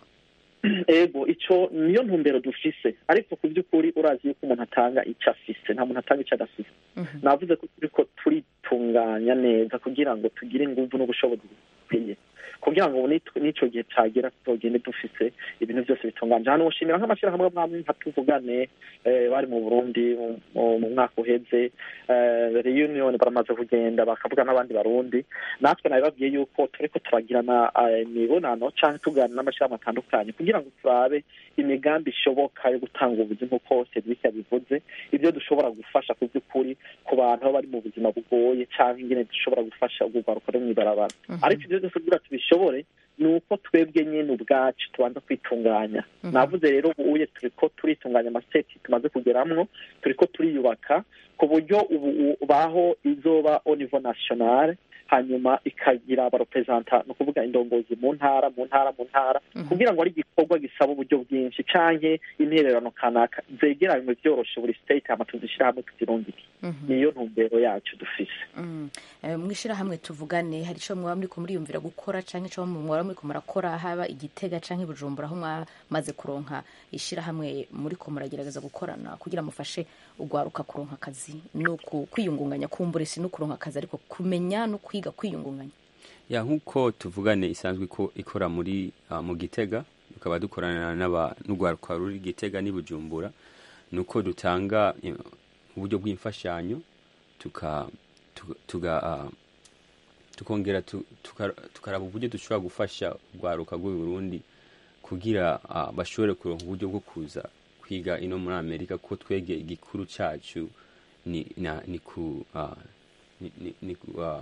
ego ico niyo ntumbero dufise ariko ku by'ukuri urazi yuko umuntu atanga icyo afise nta muntu atanga icyo adafise navuze ko turiko turitunganya neza kugira ngo tugire inguvu n'ubushobozi bukwiye kugira ngo nit- n'ico gihe cagera tuzogende dufise ibintu byose bitunganje hano ushimira nk'amashyirahamwe mwamwe nka tuvugane eh, bari mu burundi mu- mu mu mwaka uheze eh, reunion baramaze kugenda bakavuga n'abandi barundi natwe nabibabwiye yuko turiko turagirana eh, imibonano canke tuganira n'amashyirahamwe atandukanye kugira ngo turabe imigambi ishoboka yo gutanga ubuzi nk'uko Cedric yabivuze ibyo dushobora gufasha ku by'ukuri ku bantu baba bari mu buzima bugoye canke ingene dushobora gufasha urwaruka rwo mw'ibarabara ariko ibyo byose kugira tubishobore ni uko twebwe nyine ubwacu tubanza kwitunganya navuze rero ubuye turiko turitunganya amaseti tumaze kugeramwo turiko turiyubaka ku buryo ubu u- baho izoba au niveau national hanyuma ikagira abarepresenta ni ukuvuga indongozi mu ntara mu ntara mu ntara kugira ngo ari igikorwa gisaba uburyo bwinshi canke intererano kanaka zegeranywe vyoroshe buri state hama tuzishira hamwe tuzirungike niyo ntumbero yacu dufise Mm. Eh, mw'ishirahamwe tuvugane hari ico mwaba muriko muriyumvira gukora canke ico mwaba muriko murakora haba igitega canke i bujumbura aho mwamaze kuronka ishirahamwe muriko muragerageza gukorana kugira mufashe ugwaruka kuronka akazi no ku- kwiyungunganya kumbure si no kuronka akazi ariko kumenya no kwiga kwiyungunganya ya nk'uko tuvugane isanzwe ko ikora muri uh, mu gitega tukaba dukorana n'aba n'urwaruka ruri gitega n'i bujumbura ni uko dutanga eh, uburyo bw'imfashanyo tuka tuga, tuga uh, tukongera tu- tuka- tukaraba uburyo dushobora gufasha urwaruka rw'u Burundi kugira uh, bashobore kuronka uburyo bwo kuza kwiga ino muri Amerika ko twege igikuru cacu ni na, ni ku uh, ni, ni, ni, ku, uh,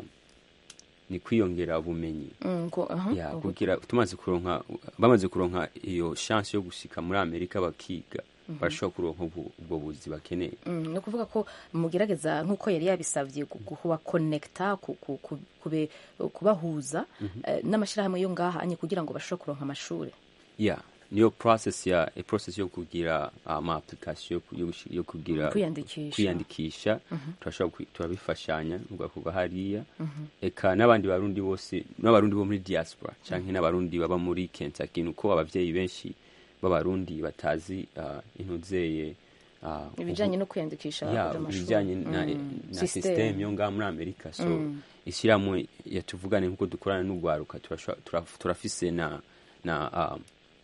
ni kwiyongera ubumenyi Mm, ngo- aha, ya ubu- kugira tumaze kuronka bamaze kuronka iyo chance yo gushika muri Amerika bakiga barashobora kuronka ubu- ubwo buzi bakeneye Mm, ni ukuvuga ko mugerageza nk'uko yari yabisabye gu- gu- kubakonekita ku- ku- ku- kube- kubahuza eh, n'amashyirahamwe yo ngaha anye kugira ngo bashobore kuronka amashuri ya niyo process ya e process yo kugira ama application yo ku- yo gushi- yo kugira Kwiyandikisha. kwiyandikisha turashobora kwi- turabifashanya ugakuba hariya eka n'abandi barundi bose n'abarundi bo muri diaspora canke n'abarundi baba muri Kentucky nuko abavyeyi benshi b'abarundi batazi uh, intuzeye uh, ibijyanye no kwiyandikisha ya kuja amashuri. ibijyanye na, Mm, na system. system yo ngaha muri amerika so ishyirahamwe yatuvugane nk'uko dukorana n'urwaruka turasho- turaf- turafise na na um,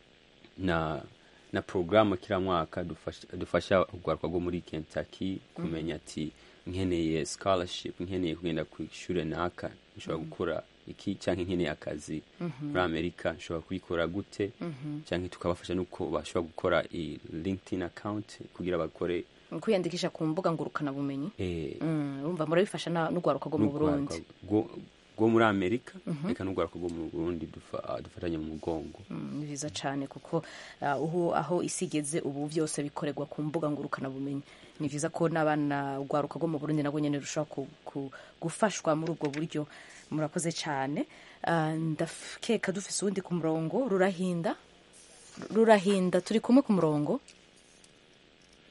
na na programme kila mwaka dufasha, dufasha urwaruka rwo muri kentucky kumenya ati nkeneye scholarship nkeneye kugenda ku ishure naka nshobora gukora iki canke nkeneye akazi muri amerika nshobora kubikora gute canke tukabafasha nuko bashobora gukora i linkedin account kugira bakore kwiyandikisha ku mbuga ngurukanabumenyi eh, Mm, urumva murabifasha na- n'urwaruka rwo mu burundi n'urwaruka rwo- rwo muri amerika reka n'urwaruka rwo mu burundi dufa- ah, dufatanye mu mugongo Mm, ni byiza cyane kuko ah, uhu aho isi igeze ubu byose bikorerwa ku mbuga ngurukanabumenyi ni byiza ko n'abana urwaruka rwo mu burundi nabwo nyine rushobora ku- ku- gufashwa muri ubwo buryo murakoze cyane Ah, ndakeka dufise uwundi ku murongo rurahinda rurahinda turi kumwe ku murongo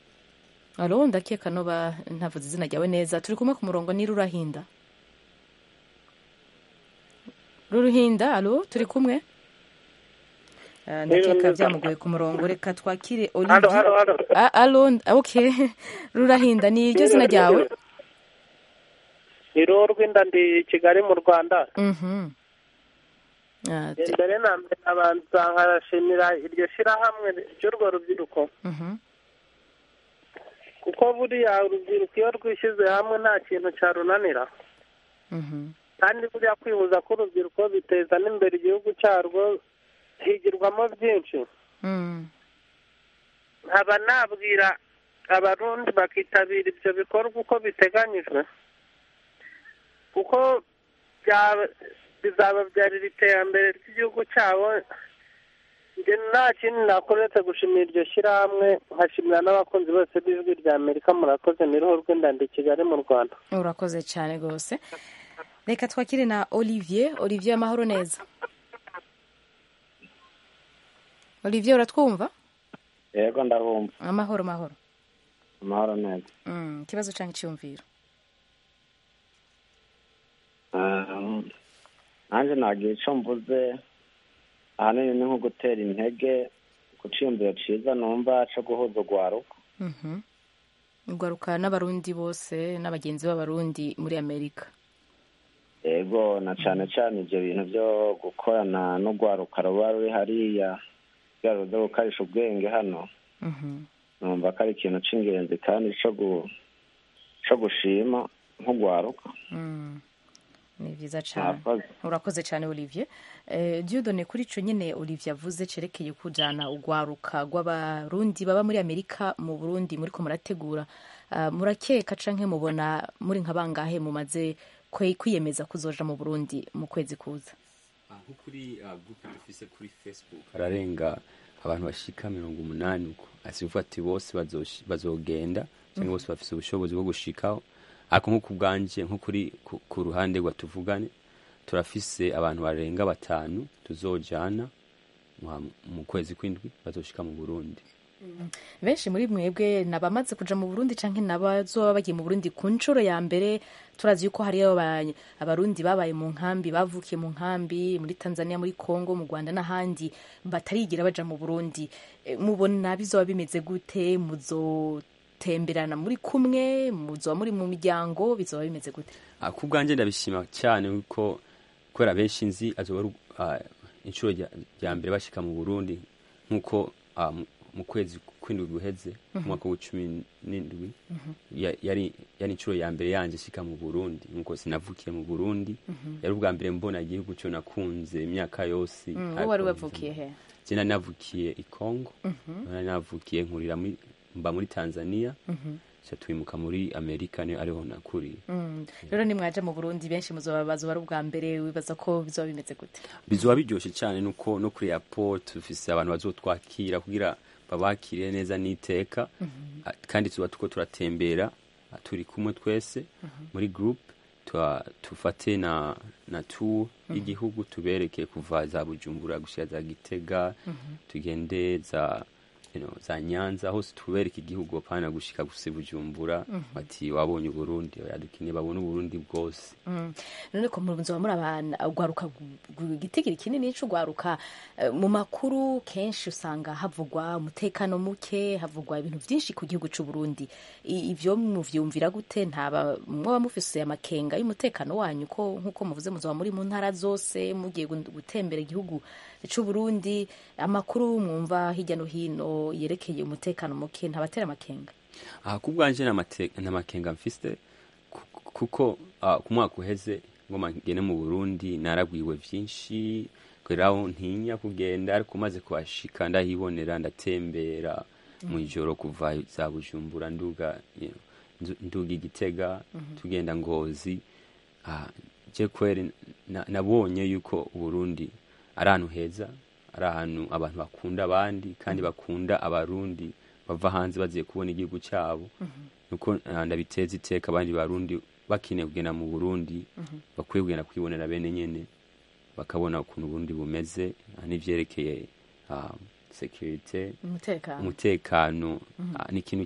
alo ndakeka noba ntavuze izina ryawe neza turi kumwe ku murongo ni rurahinda ruruhinda alo turi kumwe Ah, ndakeka byamugoye ku murongo reka twakire Halo, halo, halo. olivier Ah, alo okay rurahinda ni iryo zina ryawe ni roho rw'inda ndi kigali mu rwanda Mhm. Ah, te- mbere na mbere abanza nkarashimira iryo shyirahamwe ry'urwo rubyiruko mhm. kuko buriya urubyiruko iyo rwishyize hamwe nta kintu cyarunanira Mhm. kandi buriya kwihuza k'urubyiruko biteza n'imbere igihugu cyarwo higirwamo byinshi Mm. nkaba nabwira abarundi bakitabira ibyo bikorwa uko biteganyijwe kuko byaba- bizababyarira iterambere ry'igihugu cyabo njye nta kindi nakora uretse gushimira iryo shyirahamwe nkashimira n'abakunzi bose b'ijwi rya amerika murakoze ni ruhu rw'indandi i kigali mu rwanda urakoze cyane rwose reka twakire na olivier olivier amahoro neza olivier uratwumva yego ndabumva amahoro mahoro amahoro neza Mm, ikibazo cyangwa icyumviro Ah, nanjye nagira icyo mvuze ahanini ni nko gutera intege ku cyiyumviro cyiza numva cyo guhuza urwaruka Mhm. ugaruka n'abarundi bose n'abagenzi b'abarundi muri amerika yego na cyane cyane ibyo bintu byo gukorana n'urwaruka ruba ruri hariya kugira ruze gukarisha ubwenge hano Mhm. numva ko ari ikintu cy'ingenzi kandi cyo gu- cyo gushima nk'urwaruka Mm. ni byiza cyane Murakoze. urakoze cyane olivier eh, diodone kuri icyo nyine olivier avuze cerekeye kujyana urwaruka rw'abarundi baba muri amerika mu burundi muri ko murategura Ah, murakeka canke mubona muri nka bangahe mumaze kwe- kwiyemeza kuzoja mu burundi mu kwezi kuza nko kuri uh, group dufise kuri facebook hararenga abantu bashika mirongo umunani uko asivuga ati bose bazoshi- bazogenda cyangwa bose bafise ubushobozi bwo gushikaho ariko nko ku bwanje nko kuri ku, ku ruhande rwa tuvugane turafise abantu barenga batanu tuzojana mu- mu kwezi kw'indwi bazoshika mu burundi benshi muri mwebwe nabamaze kuja mu burundi canke nabazoba bagiye mu burundi ku nshuro ya mbere turazi yuko hariyo aba- abarundi babaye mu nkambi bavukiye mu nkambi muri tanzania muri congo mu rwanda n'ahandi batarigira baja mu burundi Eh, mubona bizoba bimeze gute muzotemberana muri kumwe muzoba muri mu miryango bizoba bimeze gute Ah, ku bwanjye ndabishima cyane kuko kubera benshi nzi azoba ari ah, inshuro rya rya mbere bashika mu burundi nk'uko ah, mu- mu kwezi kw'indwi guheze Mhm. umwaka w'icumi n'indwi Mhm. ya- yari yari inshuro ya mbere yanje shika mu burundi nk'uko sinavukiye mu burundi Mhm. yari ubwa mbere mbona igihugu cyo nakunze imyaka yose Mm, ariko wowe wari wavukiye he je nari navukiye i congo Mhm. nari navukiye nkurira muri mba muri tanzania Mhm. ca twimuka muri amerika niyo ariho nakuriye Mm. rero nimwaja mu burundi benshi muzoba bazoba ari ubwa mbere wibaza ko bizoba bimeze gute bizoba biryoshe cyane nuko no kuri airport dufise abantu bazotwakira kugira babakire neza n'iteka Mhm. Ah, kandi tuba tuko turatembera ah, turi kumwe twese muri group tuba- tufate na na tour y'igihugu tubereke kuva za bujumbura gushira za gitega tugende za you know, za nyanza hose tubereke igihugu apana gushika gusa bujumbura Mhm. bati wabonye uburundi yadukeneye babone uburundi bwose Mm. none ko muzoba muri abana ugwaruka igitigiri kinini c'ugwaruka eh, mu makuru kenshi usanga havugwa umutekano muke havugwa ibintu vyinshi ku gihugu c'u Burundi I- ivyo muvyumvira gute ntaba mwoba mufise amakenga y'umutekano wanyu ko nkuko muvuze muzoba muri mu ntara zose mugiye gu- gutembera igihugu c'u Burundi amakuru mwumva hirya no hino yerekeye umutekano muke ntabatera amakenga aha ku bwanje nta makenga mfise ku- kuko ah, ku mwaka uheze ngoma ngene mu burundi naragwiwe vyinshi kweraho ntinya kugenda ariko maze kuhashika ndahibonera ndatembera mu ijoro kuva za bujumbura nduga you know, ndu- nduga igitega tugenda ngozi Ah, je kweri na- nabonye yuko uburundi ari ahantu heza ari ahantu abantu bakunda abandi kandi bakunda abarundi bava hanze baziye kubona igihugu cyabo nuko ah, ndabiteza iteka abandi barundi bakeneye kugenda mu burundi bakwiye kugenda kwibonera bene nyene bakabona ukuntu uburundi bumeze ah, n'ivyerekeye ah, security umutekano umutekano Mhm. ah, ni ikintu ki-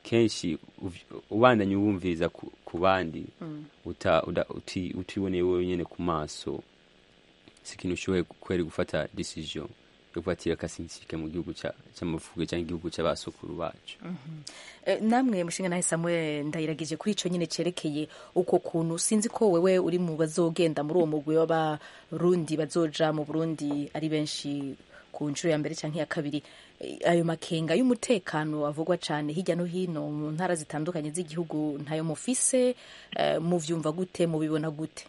kenshi uv- ubandanye uwumviriza ku, ku bandi uta, uda, uti, utiboneye wowe nyene ku maso si ikintu ushoboye kweri gufata decision yo kuvatira kasinsike mu gihugu ca- c'amavuko cyangwa igihugu c'abasukuru bacu Eh, namwe mushinga nawe samuel ndayiragije kuri ico nyine cerekeye uko kuntu sinzi ko wewe uri mu bazogenda muri uwo mugwi w'abarundi bazoja mu burundi ari benshi ku nshuro ya mbere canke iya kabiri Eh, ayo makenga y'umutekano avugwa cane hirya no hino mu ntara zitandukanye z'igihugu ntayo mufise eh, muvyumva gute mubibona gute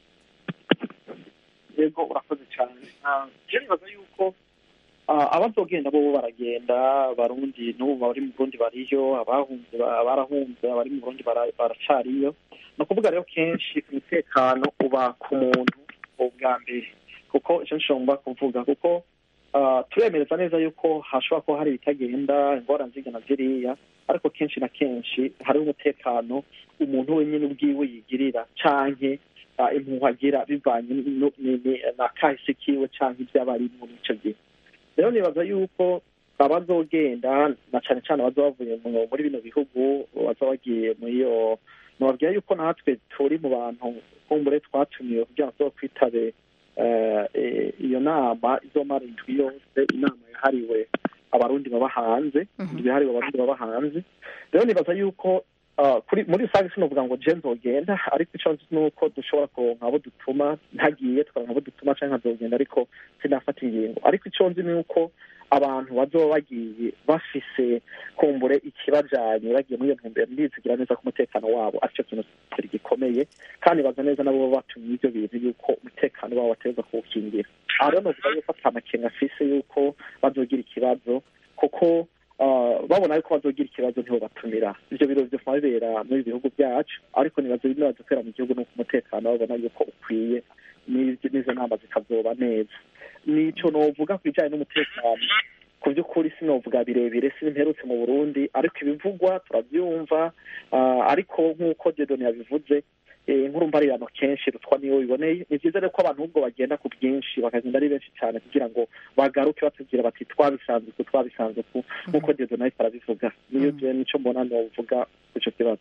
yego urakoze cyane Ah, je nibaza yuko ah, abazogenda bo baragenda abarundi n'ubu bari mu burundi bariyo abahunze ba- barahunze abari mu burundi bara- baracariyo ni ukuvuga rero kenshi umutekano uba ku muntu ubwa mbere kuko icyo nshobora kuvuga kuko ah, turemereza neza yuko hashobora kuba hari ibitagenda ingorane zigana ziriya ariko kenshi na kenshi hari umutekano umuntu wenyine ubwiwe yigirira canke ah, impuhwe agira bivanye nu- ni- ni- na kahise kiwe canke ibyo aba arimwo muri ico gihe rero nibaza yuko abazogenda na cane cane abaza bavuye mu- muri bino bihugu baza bagiye muri iyo nobabwira yuko natwe turi mu bantu kumbure twatumiwe kugira ngo tuzokwitabe eh, eh, iyo nama izomara indwi yose inama yahariwe abarundi baba hanze indwi yahariwe abarundi baba hanze rero nibaza yuko ah, kuri muri rusange sinovuga ngo je nzogenda ariko ico nzi nuko dushobora kuronka abo dutuma ntagiye tukaronka abo dutuma canke nkazogenda ariko sinafata ingingo ariko ico nzi ni uko abantu bazoba bagiye bafise kumbure ikibajanye bagiye muri iyo ntumbero ndizigira neza ko umutekano wabo aricyo kintu kiri gikomeye kandi baza neza nabo baba batumye ivyo bintu yuko umutekano wabo bategereza kuwukingira aha rero novuga yuko ata makenga afise yuko bazogira ikibazo kuko ah, babona yuko bazogira ikibazo ntibo batumira ivyo biro vyofuma bibera muri ibi bihugu byacu ariko nibaza bimwe bazokera mu gihugu nuko umutekano babona yuko ukwiye n'ivyo- n'izo nama zikazoba neza nico novuga ku bijanye n'umutekano ku by'ukuri sinovuga birebire simperutse mu burundi ariko ibivugwa turabyumva ah, ariko nk'uko dedoni yabivuze eh, inkuru mbarirano kenshi rutwa niyo biboneye ni byiza rero ko abantu ahubwo bagenda ku bwinshi bakagenda ari benshi cyane kugira ngo bagaruke batubwira bati twabisanze uku twabisanze uku nk'uko dedoni ariko arabivuga niyo je nico mbona novuga ku ico kibazo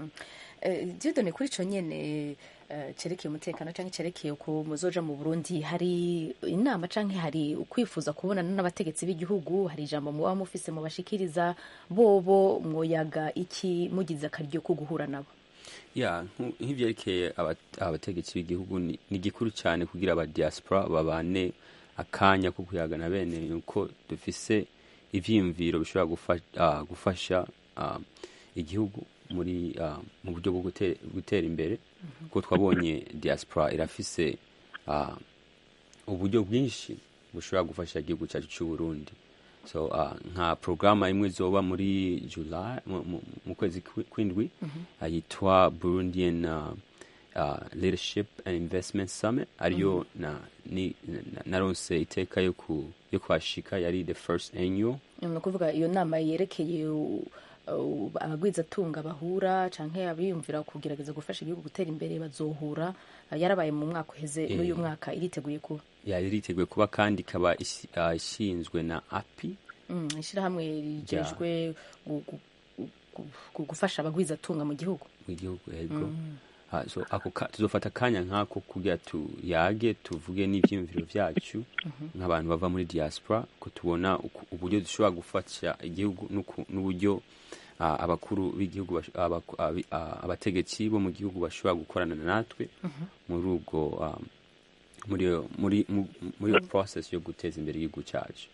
diyodone kuri icyo nyine eh, cerekeye umutekano cyangwa cerekeye uko muzoja mu burundi hari inama cyangwa hari ukwifuza kubonana n'abategetsi b'igihugu hari ijambo muba mufise mubashikiriza bobo mwoyaga iki mugize akaryo ko guhura nabo ya nku- nk'ivyerekeye aba- abategetsi b'igihugu ni ni igikuru cyane kugira aba diaspora babane akanya ko kuyagana bene nuko dufise ivyiyumviro bishobora gufa- ah, gufasha ah, igihugu muri ah, mu buryo bwo gute- gutera imbere kuko twabonye diaspora irafise ah, uburyo bwinshi bushobora gufasha igihugu cyacu cy'u Burundi so uh, nka programa imwe zoba muri July mu, mu, mu kwezi kwi- kwindwi uh, yitwa Burundian uh, uh, Leadership and Investment Summit ariyo na ni na- naronse iteka yo ku yo kwashika yari the first annual ni ukuvuga iyo nama yerekeye u- u- abagwizatunga bahura cyangwa abiyumvira kugerageza gufasha igihugu gutera imbere bazohura eh, yarabaye mu mwaka uheze Eh. n'uyu mwaka iriteguye kuba yari iriteguye kuba kandi ikaba isi- uh, ishinzwe na API Mm, ishyirahamwe rigejwe gu- gu- gu- gu- gufasha abagwizatunga mu gihugu mu gihugu yego Ah, so ako ka- tuzofata akanya nk'ako kugira tuyage tuvuge n'ivyiyumviro vyacu nk'abantu bava muri diaspora ko tubona uku- uburyo dushobora gufasha igihugu n'uku- n'uburyo ah, abakuru b'igihugu bash- abaku- abi- ah, abategetsi bo mu gihugu bashobora gukorana natwe muri ubwo ah, muri iyo- muri mu- muri iyo process yo guteza imbere igihugu cyacu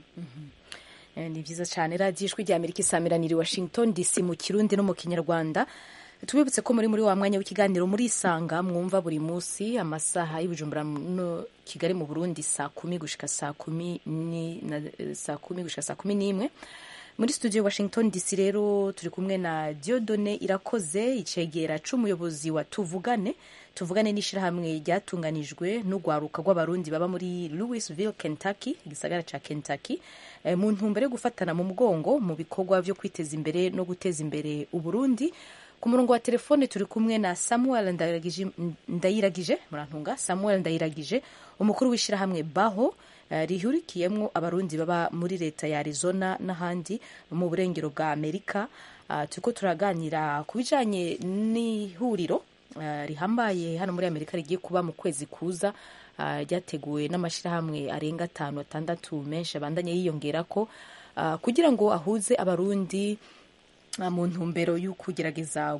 Eh, ni byiza cyane radiyo ijwi rya amerika isamiraniye i washington dc mu kirundi no mu kinyarwanda tubibutse ko muri muri wa mwanya w'ikiganiro muri isanga mwumva buri munsi amasaha y'ubujumbura no kigali mu burundi saa kumi gushika saa kumi ni na, eh, saa kumi gushika saa kumi n'imwe muri studio washington dc rero turi kumwe na diodone irakoze icegera c'umuyobozi wa tuvugane tuvugane n'ishyirahamwe ryatunganijwe n'urwaruka rw'abarundi baba muri louisville kentucky igisagara ca kentucky eh, mu ntumbero yo gufatana mu mugongo mu bikorwa vyo kwiteza imbere no guteza imbere uburundi ku murongo wa telefone turi kumwe na samuel ndayiragije, ndayiragije murantunga samuel ndayiragije umukuru w'ishyirahamwe baho rihurikiyemo abarundi baba muri leta ya arizona n'ahandi mu burengero bwa amerika turiko turaganira ku bijanye n'ihuriro rihambaye hano muri amerika rigiye kuba mu kwezi kuza ryateguwe n'amashyirahamwe arenga atanu atandatu menshi abandanye yiyongera ko kugira ngo ahuze abarundi mu ntumbero yo kugerageza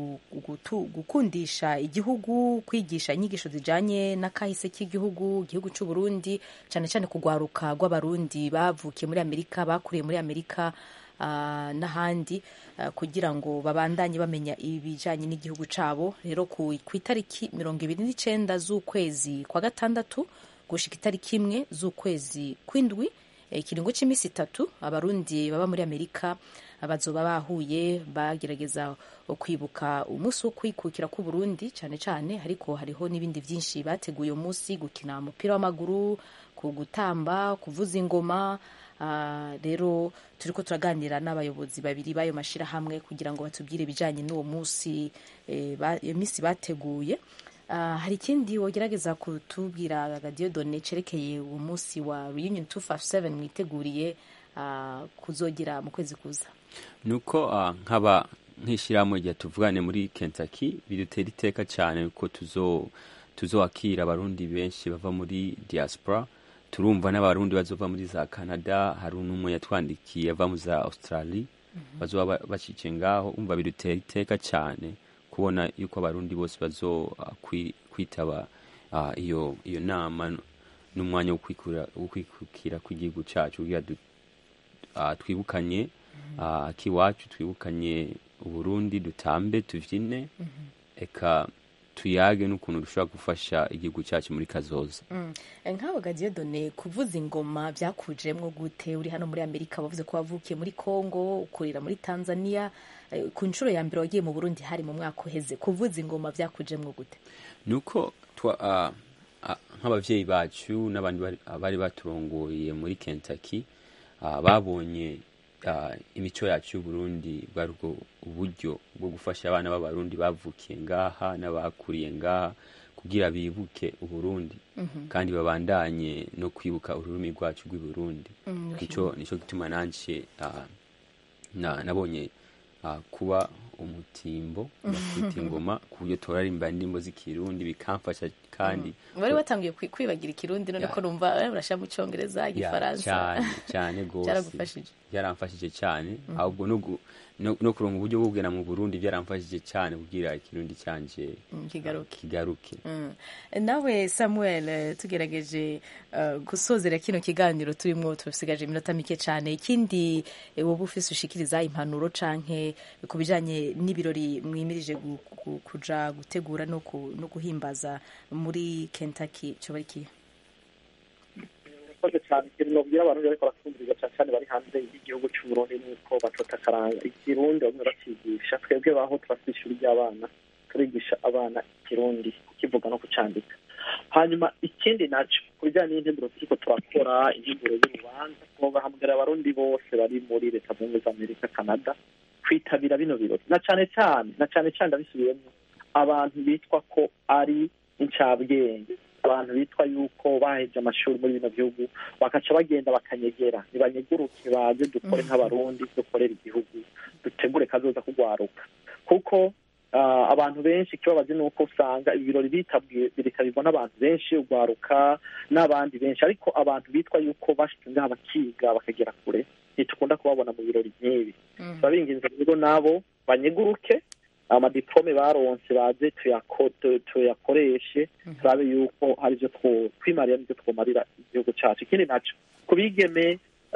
gukundisha igihugu kwigisha inyigisho zijanye n'akahise k'igihugu igihugu cy'u Burundi cyane cyane kugwaruka rw'abarundi bavukiye muri amerika bakuriye muri amerika n'ahandi kugira ngo babandanye bamenya ibijyanye n'igihugu cyabo rero ku itariki mirongo ibiri n'icyenda z'ukwezi kwa gatandatu gushika itariki imwe z'ukwezi kw'indwi ikiringo cy'iminsi itatu abarundi baba muri amerika bazoba bahuye bagerageza kwibuka umunsi wo kwikukira ku Burundi cyane cyane ariko hariho n'ibindi byinshi bateguye umunsi gukina umupira w'amaguru ku gutamba kuvuza ingoma rero turi ko turaganira n'abayobozi babiri b'ayo mashyirahamwe kugira ngo batubwire ibijyanye n'uwo munsi iyo minsi bateguye hari ikindi wogerageza kutubwira Dieudonne cerekeye uwo munsi wa reunion 257 mwiteguriye kuzogira mu kwezi kuza nuko nkaba nk'ishyirahamwe rya tuvugane muri Kentucky bidutera iteka cyane ko tuzo tuzowakira abarundi benshi bava muri diaspora turumva n'abarundi bazova muri za Canada hari n'umwe yatwandikiye ava mu za Australia bazoba bacice ngaho umva bidutera iteka cyane kubona yuko abarundi bose bazo kwitaba iyo iyo nama n'umwanya wo kwikukira kw'igihugu cyacu kugira twibukanye akiwacu twibukanye uburundi dutambe tuvyine eka tuyage n'ukuntu dushobora gufasha igihugu cyacu muri kazoza nk'abo Dieudonne kuvuza ingoma byakujemwo gute uri hano muri amerika bavuze ko wavukiye muri congo ukurira muri tanzania ku nshuro ya mbere wagiye mu burundi hari mu mwaka uheze kuvuza ingoma byakujemwo gute nuko nk'ababyeyi bacu n'abandi bari baturongoye muri kentucky babonye imico yacu y'uburundi bwari ubwo uburyo bwo gufasha abana b'abarundi bavukiye ngaha n'abakuriye ngaha kugira bibuke uburundi kandi babandanye no kwibuka ururimi rwacu rw'iburundi nicyo nicyo gituma nanje nabonye kuba umutimbo ndakwita ingoma ku buryo turaririmba indirimbo z'ikirundi bikamfasha kandi wari watangiye kwibagira ikirundi none ko numva urashira mu cyongereza igifaransa cyane cyane rwose byaragufashije byaramfashije cyane ahubwo no kuronga uburyo bwo kugera mu burundi byaramfashije cyane kugira ikirundi cyanje kigaruke kigaruke nawe samuel tugerageje gusozera kino kiganiro turimo turasigaje iminota mike cyane ikindi wowe ufise ushikiriza impanuro canke ku bijanye n'ibirori mwimirije kuja gutegura no guhimbaza muri kentucky cyo bari kiye murakoze cyane ikintu nobwira abantu bariko baratwumviriza cyane cyane bari hanze y'igihugu c'uburundi nuko bacota akaranga ikirundi bamwe bacigisha twebwe baho turafite ishuri ry'abana turigisha abana ikirundi kukivuga no kucandika hanyuma ikindi naco ku bijyanye n'integuro turiko turakora integuro y'urubanza twobahamagara abarundi bose bari muri leta zunze ubumwe za amerika canada kwitabira bino birori na cane cane na cane cane ndabisubiyemo abantu bitwa ko ari incabwenge abantu bitwa yuko baheje amashuri muri bino bihugu bakaca bagenda bakanyegera nibanyeguruke baze dukore nk'abarundi dukorera igihugu dutegure kazoza kugwaruka kuko abantu benshi ikibabazi ni uko usanga ibirori bitabirwa n'abantu benshi ugwaruka n'abandi benshi ariko abantu bitwa yuko bashitse ngaha bakiga bakagera kure ntitukunda kubabona mu birori nk'ibi turabinginze rero nabo banyeguruke amadiplome baronse baze tuyakoreshe turabe yuko hari ibyo twimarira n'ibyo twomarira igihugu cyacu ikindi naco ku bigeme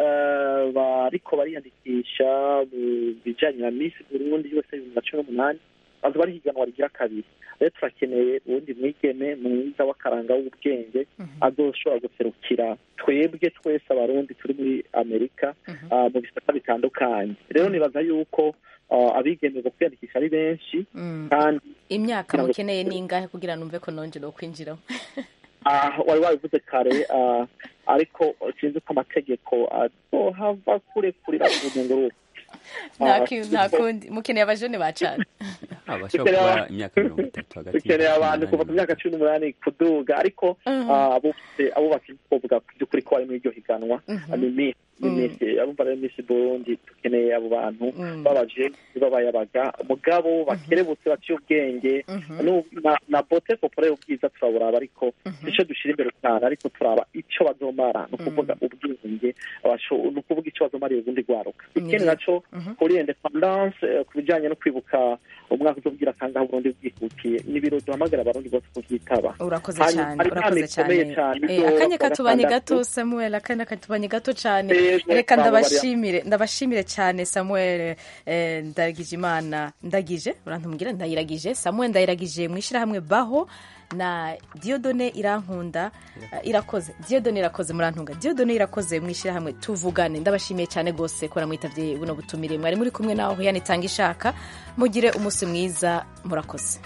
bariko bariyandikisha mu bijanye na misi burundi yose bibiri na cumi n'umunani baza bari higanwa rigira kabiri rero turakeneye uwundi mwigeme mwiza w'akaranga w'ubwenge azoshobora guserukira twebwe twese abarundi turi muri amerika mu bisata bitandukanye rero nibaza yuko abigeme bo kwiyandikisha ari benshi kandi imyaka mukeneye ni ingahe kugira numve ko nonje no kwinjiramo wari wabivuze kare ariko sinzi ko amategeko azohava kurekurira urugendo nta ki- nta kundi mukeneye abajene bacana abashobora kuba imyaka mirongo itatu hagati dukeneye abantu kuva ku myaka cumi n'umunani kuduga ariko ah, abufite abubaka kuvuga by'ukuri ko bari muri iryo higanwa ni iminsi ni iminsi abumva rero iminsi burundi dukeneye abo bantu babaje babayabaga mugabo bakerebutse baciye ubwenge Nu- na- na bote popore ubwiza turaburaba ariko icyo dushyira imbere cyane ariko turaba icyo bazomara ni ukuvuga ubwenge abasho- ni ukuvuga icyo bazomara ubundi rwaruka ikindi naco kuri independance eh, ku bijyanye no kwibuka umwaka uzobwira kangahe uburundi bwihutiye ni ibiro duhamagara abarundi bose kubyitaba urakoze Hanyuma, cyane hari urakoze inama ikomeye cyane cyane Eh, izo akanya kuwa katubanye gatandatu. gato samuel akanya katubanye gato cyane Yego, reka twaba bari- ndabashimire ndabashimire cyane samuel eh, ndagije imana ndagije urantumubwira ndayiragije samuel ndayiragije mu ishyirahamwe baho na diodone irankunda eh, irakoze diodone irakoze murantunga diodone irakoze mu ishyirahamwe tuvugane ndabashimiye cyane rwose ko namwitabye buno butumire mwari muri kumwe naho yanitanga ishaka mugire umunsi mwiza murakoze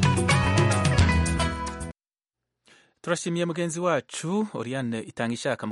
turashimiye mugenzi wacu oriane itanga ishaka